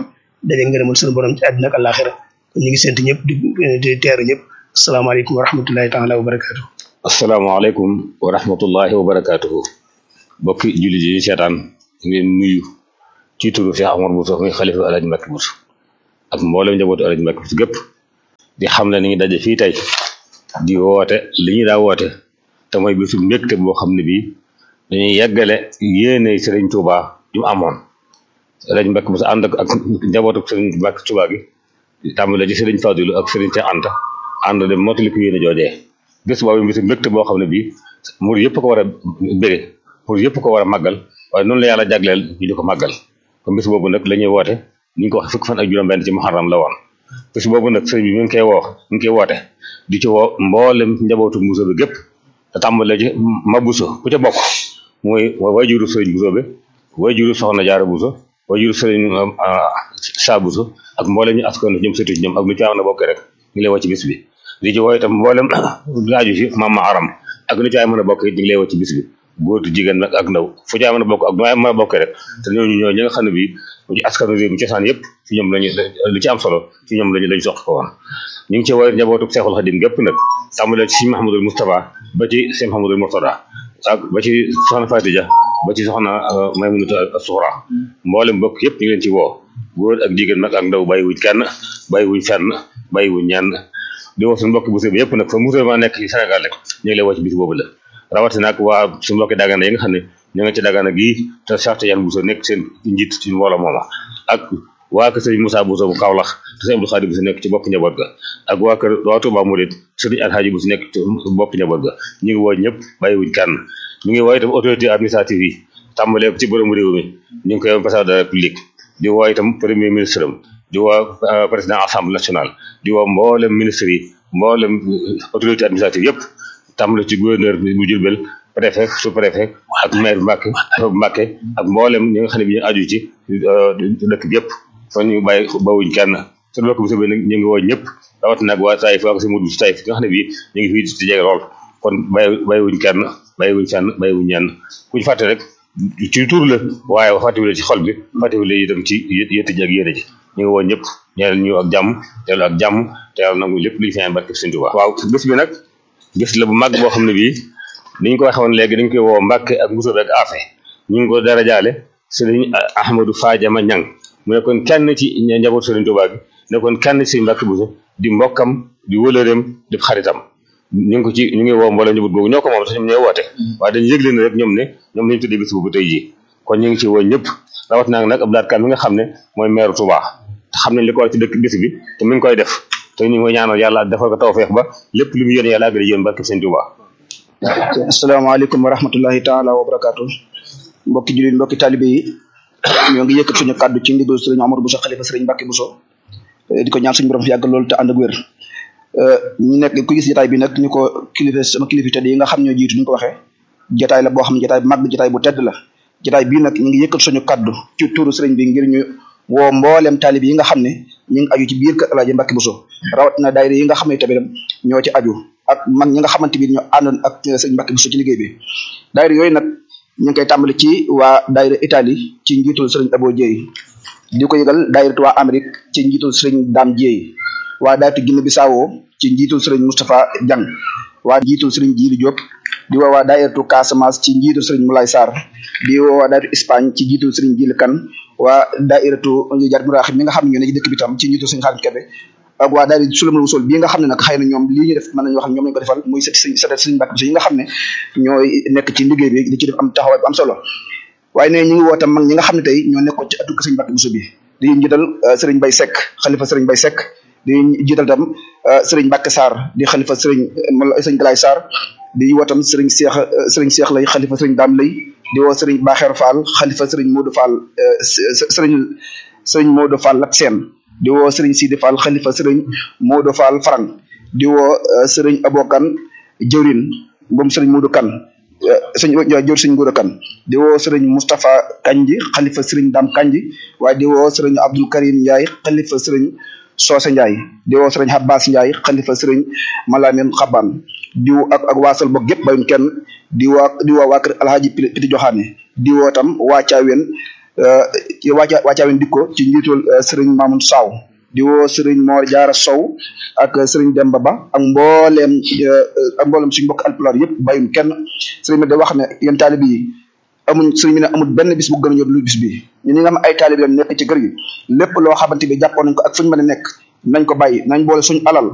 daje ngërëmal suñu borom ci àddina ak àllaaxira kon ñu ngi sant ñëpp di di teeru ñëpp asalaamaaleykum wa rahmatullahi taala wa barakaatu asalaamaaleykum wa rahmatullahi wa barakaatuhu mbokki jullit yi seetaan ngeen nuyu ci turu Cheikh Omar Bousso muy xalifa Alaaji Mbàkke Bousso ak mboolem njabootu Alaaji Mbàkke Bousso gépp di xam ne ni ngi daje fii tey di woote li ñu daa woote te mooy bisu mbégte boo xam ne bii dañuy yeggale yéene Sëriñ Tuuba ju mu amoon Alaaji Mbàkke Bousso ànd ak ak njabootu Sëriñ Mbàkke Tuuba gi tàmbale ci Sëriñ Fadilu ak Sëriñ Cheikh Anta ànd dem mottali ko yéene joojee bés boobu bisu mbégte boo xam ne bii mur yëpp ko war a bëgge pour yëpp ko war a màggal waaye noonu la yàlla jagleel ñu di ko màggal kon bés boobu nag la ñuy woote ni ñu ko waxee fukki fan ak juróom-benn ci muharram la woon bés boobu nag sëriñ bi mi ngi koy woo mi ngi koy woote di ci woo mboolem njabootu Bousso bi gépp te tàmbale ci ma Bousso ku ca bokk muy wajuru sëriñ Bousso bi wajuru soxna Jaara Bousso wajuru sëriñ Saa Bousso ak mboolem ñu askan ñoom sëtu ci ñoom ak nu ci am na bokk rek ñu lay woo ci bis bi di ci woo itam mboolem laaju ci maam aram ak nu ci ay mën a bokk it ñu ngi lay woo ci bis bi góor jigéen nag ak ndaw fu ci ay mën a bokk ak nu ay mën a bokk rek te ñooñu ñoo ñi nga xam ne bii ci askanu réew mi cosaan yëpp ci ñoom lañu lu ci am solo ci ñoom lañu lañu soq ko woon ñu ngi ci woowee njabootu Seexul Xadim gépp nag tàmbalee ci Sëñ Mahamadul Moustapha ba ci Sëñ Mahamadul Murtada ak ba ci soxna Fatija ba ci soxna Maymunatu Suxra mboolem bokk yëpp ñu ngi leen ci woo góor ak jigéen nag ak ndaw bàyyiwuñ kenn bàyyiwuñ fenn bàyyiwuñ ñenn di woo suñu mbokki Bousso bi yëpp nag fa Bousso ma nekk ci Sénégal rek ñu ngi lay woo ci bis boobu la rawatina nag waa suñu mbokki Dagana yi nga xam ne ñu nga ci Dagana gii te Cheikh Tidiane Bousso nekk seen njiit ci mbooloo mooma ak waa kër sëriñ Moussa Bousso bu Kaolack te sëriñ Abdou Khadim Bousso nekk ci bopp njaboot ga ak waa kër waa Touba Mouride sëriñ Alhaji Bousso nekk ci bopp njaboot ga ñu ngi woo ñëpp bàyyiwuñ kenn ñu ngi woo itam autorité administrative yi tàmbalee ci borom réew mi ñu ngi koy président de la République di woo itam premier ministre am di woo président assemblée nationale di woo mboolem ministre yi mboolem autorité administrative yëpp tàmbale ci gouverneur bu Diourbel préfet sous préfet ak maire Mbacke Mbacke ak mboolem ñi nga xam ne bi ñu aju ci dëkk bi yëpp kon ñu bàyyi bawuñ kenn su dëkk bu soobee nag ñu ngi woo ñëpp rawatina nag waa Taïf waa si mudu si Taïf nga xam ne bii ñu ngi fii di jege lool kon bàyyi bàyyiwuñ kenn bàyyiwuñ fenn bàyyiwuñ ñenn kuñ fàtte rek ci tur la waaye fàttewule ci xol bi fàttewule itam ci yëtt ji ak yéene ji ñu ngi woo ñëpp ñeel ñu ak jàmm teelu ak jàmm te yàlla nangu lépp lu ñu fi ñaan barke Sëñ Tuubaa waaw bés bi nag bés la bu mag boo xam ne bii ni ñu ko waxee woon léegi dañ koy woo Mbàkke ak Bousso ak Afe ñu ngi ko darajaale Sëriñ Ahmadou Fadiama Ñang mu nekkoon kenn ci njaboot Sëriñ Tuubaa gi nekkoon kenn ci Mbàkke Bousso di mbokkam di wëlëreem di xaritam ñu ngi ko ci ñu ngi woo mboolem njaboot googu ñoo ko moom sax ñoom ñooy woote waaye dañu yëgle ne rek ñoom ne ñoom lañu tuddee bés boobu tey jii kon ñu ngi ci woo ñëpp rawat naa nag Abdou Lahad Kane mi nga xam ne mooy maire Touba te xam nañ li ko war ci dëkk bés bi te mi ngi koy def te ñu ngi koy ñaanal yàlla defal ko tawfeex ba lépp lu mu yéene yàlla àggale yéen barke Sëñ Touba asalaamaaleykum wa rahmatullahi taala wa barakaatu mbokki jullit mbokki talibe yi ñoo ngi yëkkat suñu kàddu ci ndigal sëriñ Omar Bousso xalifa sëriñ Mbàkke Bousso di ko ñaan suñu borom fi yàgg loolu te ànd ak wér ñu nekk ku gis jotaay bi nag ñu ko kilifa sama kilifa tedd yi nga xam ñoo jiitu ni ñu ko waxee jotaay la boo xam ne jotaay bu mag bi jotaay bu tedd la jotaay bii nag ñu ngi yëkkat suñu kàddu ci tuuru sëriñ bi ngir ñu woo mboolem taalib yi nga xam ne ñu ngi aju ci biir kër Alaaji Mbàkke Bousso rawatina daayira yi nga xam ne tamit ñoo ci aju ak mag ñi nga xamante bi ñoo àndoon ak sëriñ Mbàkke Bousso ci liggéey bi daayira yooyu nag ñu ngi koy tàmbali ci waa daayira Italie ci njiitul sëriñ Abo Dieye di ko yëgal daayira waa Amérique ci njiitul sëriñ Dame Dieye waa daayira Guinée Bissau ci njiitul sëriñ Moustapha Diang waa njiitul sëriñ Djili Diop di woo waa daayiratu Casamance ci njiitul sëriñ Moulay Sarr di woo waa daayiratu Espagne ci njiitul sëriñ Djili Kane waa daayiratu Jar Muraxim mi nga xam ne ñoo ne ci dëkk bi tam ci njiitul sëriñ Xaadim Kebe ak waa daayira Sulamul Wusul bii nga xam ne nag xëy na ñoom lii ñu def mën nañu wax ñoom lañu ko defal muy sëriñ sëriñ Mbàkke Bousso yi nga xam ne ñooy nekk ci liggéey bi di ci def am taxawaay bu am solo waaye ne ñu ngi woo tam mag ñi nga xam ne tey ñoo nekkoon ci atuk sëriñ Mbàkke Bousso bi di njiital sëriñ Bay Seck xalifa sëriñ Bay Seck di jiital tam sëriñ Mbacke Sarr di xalifa sëriñ sëriñ Galaay Sarr di woo tam sëriñ Cheikh sëriñ Cheikh lay xalifa sëriñ Dame lay di woo sëriñ Baxeer Fall xalifa sëriñ Modou Fall sëriñ sëriñ Modou Fall Lat Seen di woo sëriñ Sidi Fall xalifa sëriñ Modou Fall Farang di woo sëriñ Abokan jëwrin moom sëriñ Modou Kan sëñ jëwr sëriñ Modou Kan di woo sëriñ Moustapha Kanji xalifa sëriñ Dame Kanji waaye di woo sëriñ Abdoul Karim Ndiaye xalifa sëriñ Soose Ndiaye di woo sëriñ Abbas Ndiaye xalifa sëriñ Malamin Xaban di woo ak ak waasal bokk yëpp bayun kenn di woo di woo waa kër Alhaji Piti Joxaane di woo tam waa Caaween ci wàcca wàccaawen dikko ci njiitul sëriñ Mamoun Saw di woo sëriñ Mor Jaara Sow ak sëriñ Demba Ba ak mbooleem ak mbooleem suñu mbokk alpulaar yëpp bàyyun kenn sëriñ bi da wax ne yéen taalib yi amuñ sëriñ bi ne amul benn bis bu gën a ñor lu bis bi ñu ñi nga xam ay taalib lañ nekk ci kër gi lépp loo xamante bi jàppoon nañ ko ak fuñu mën a nekk nañ ko bàyyi nañ boole suñu alal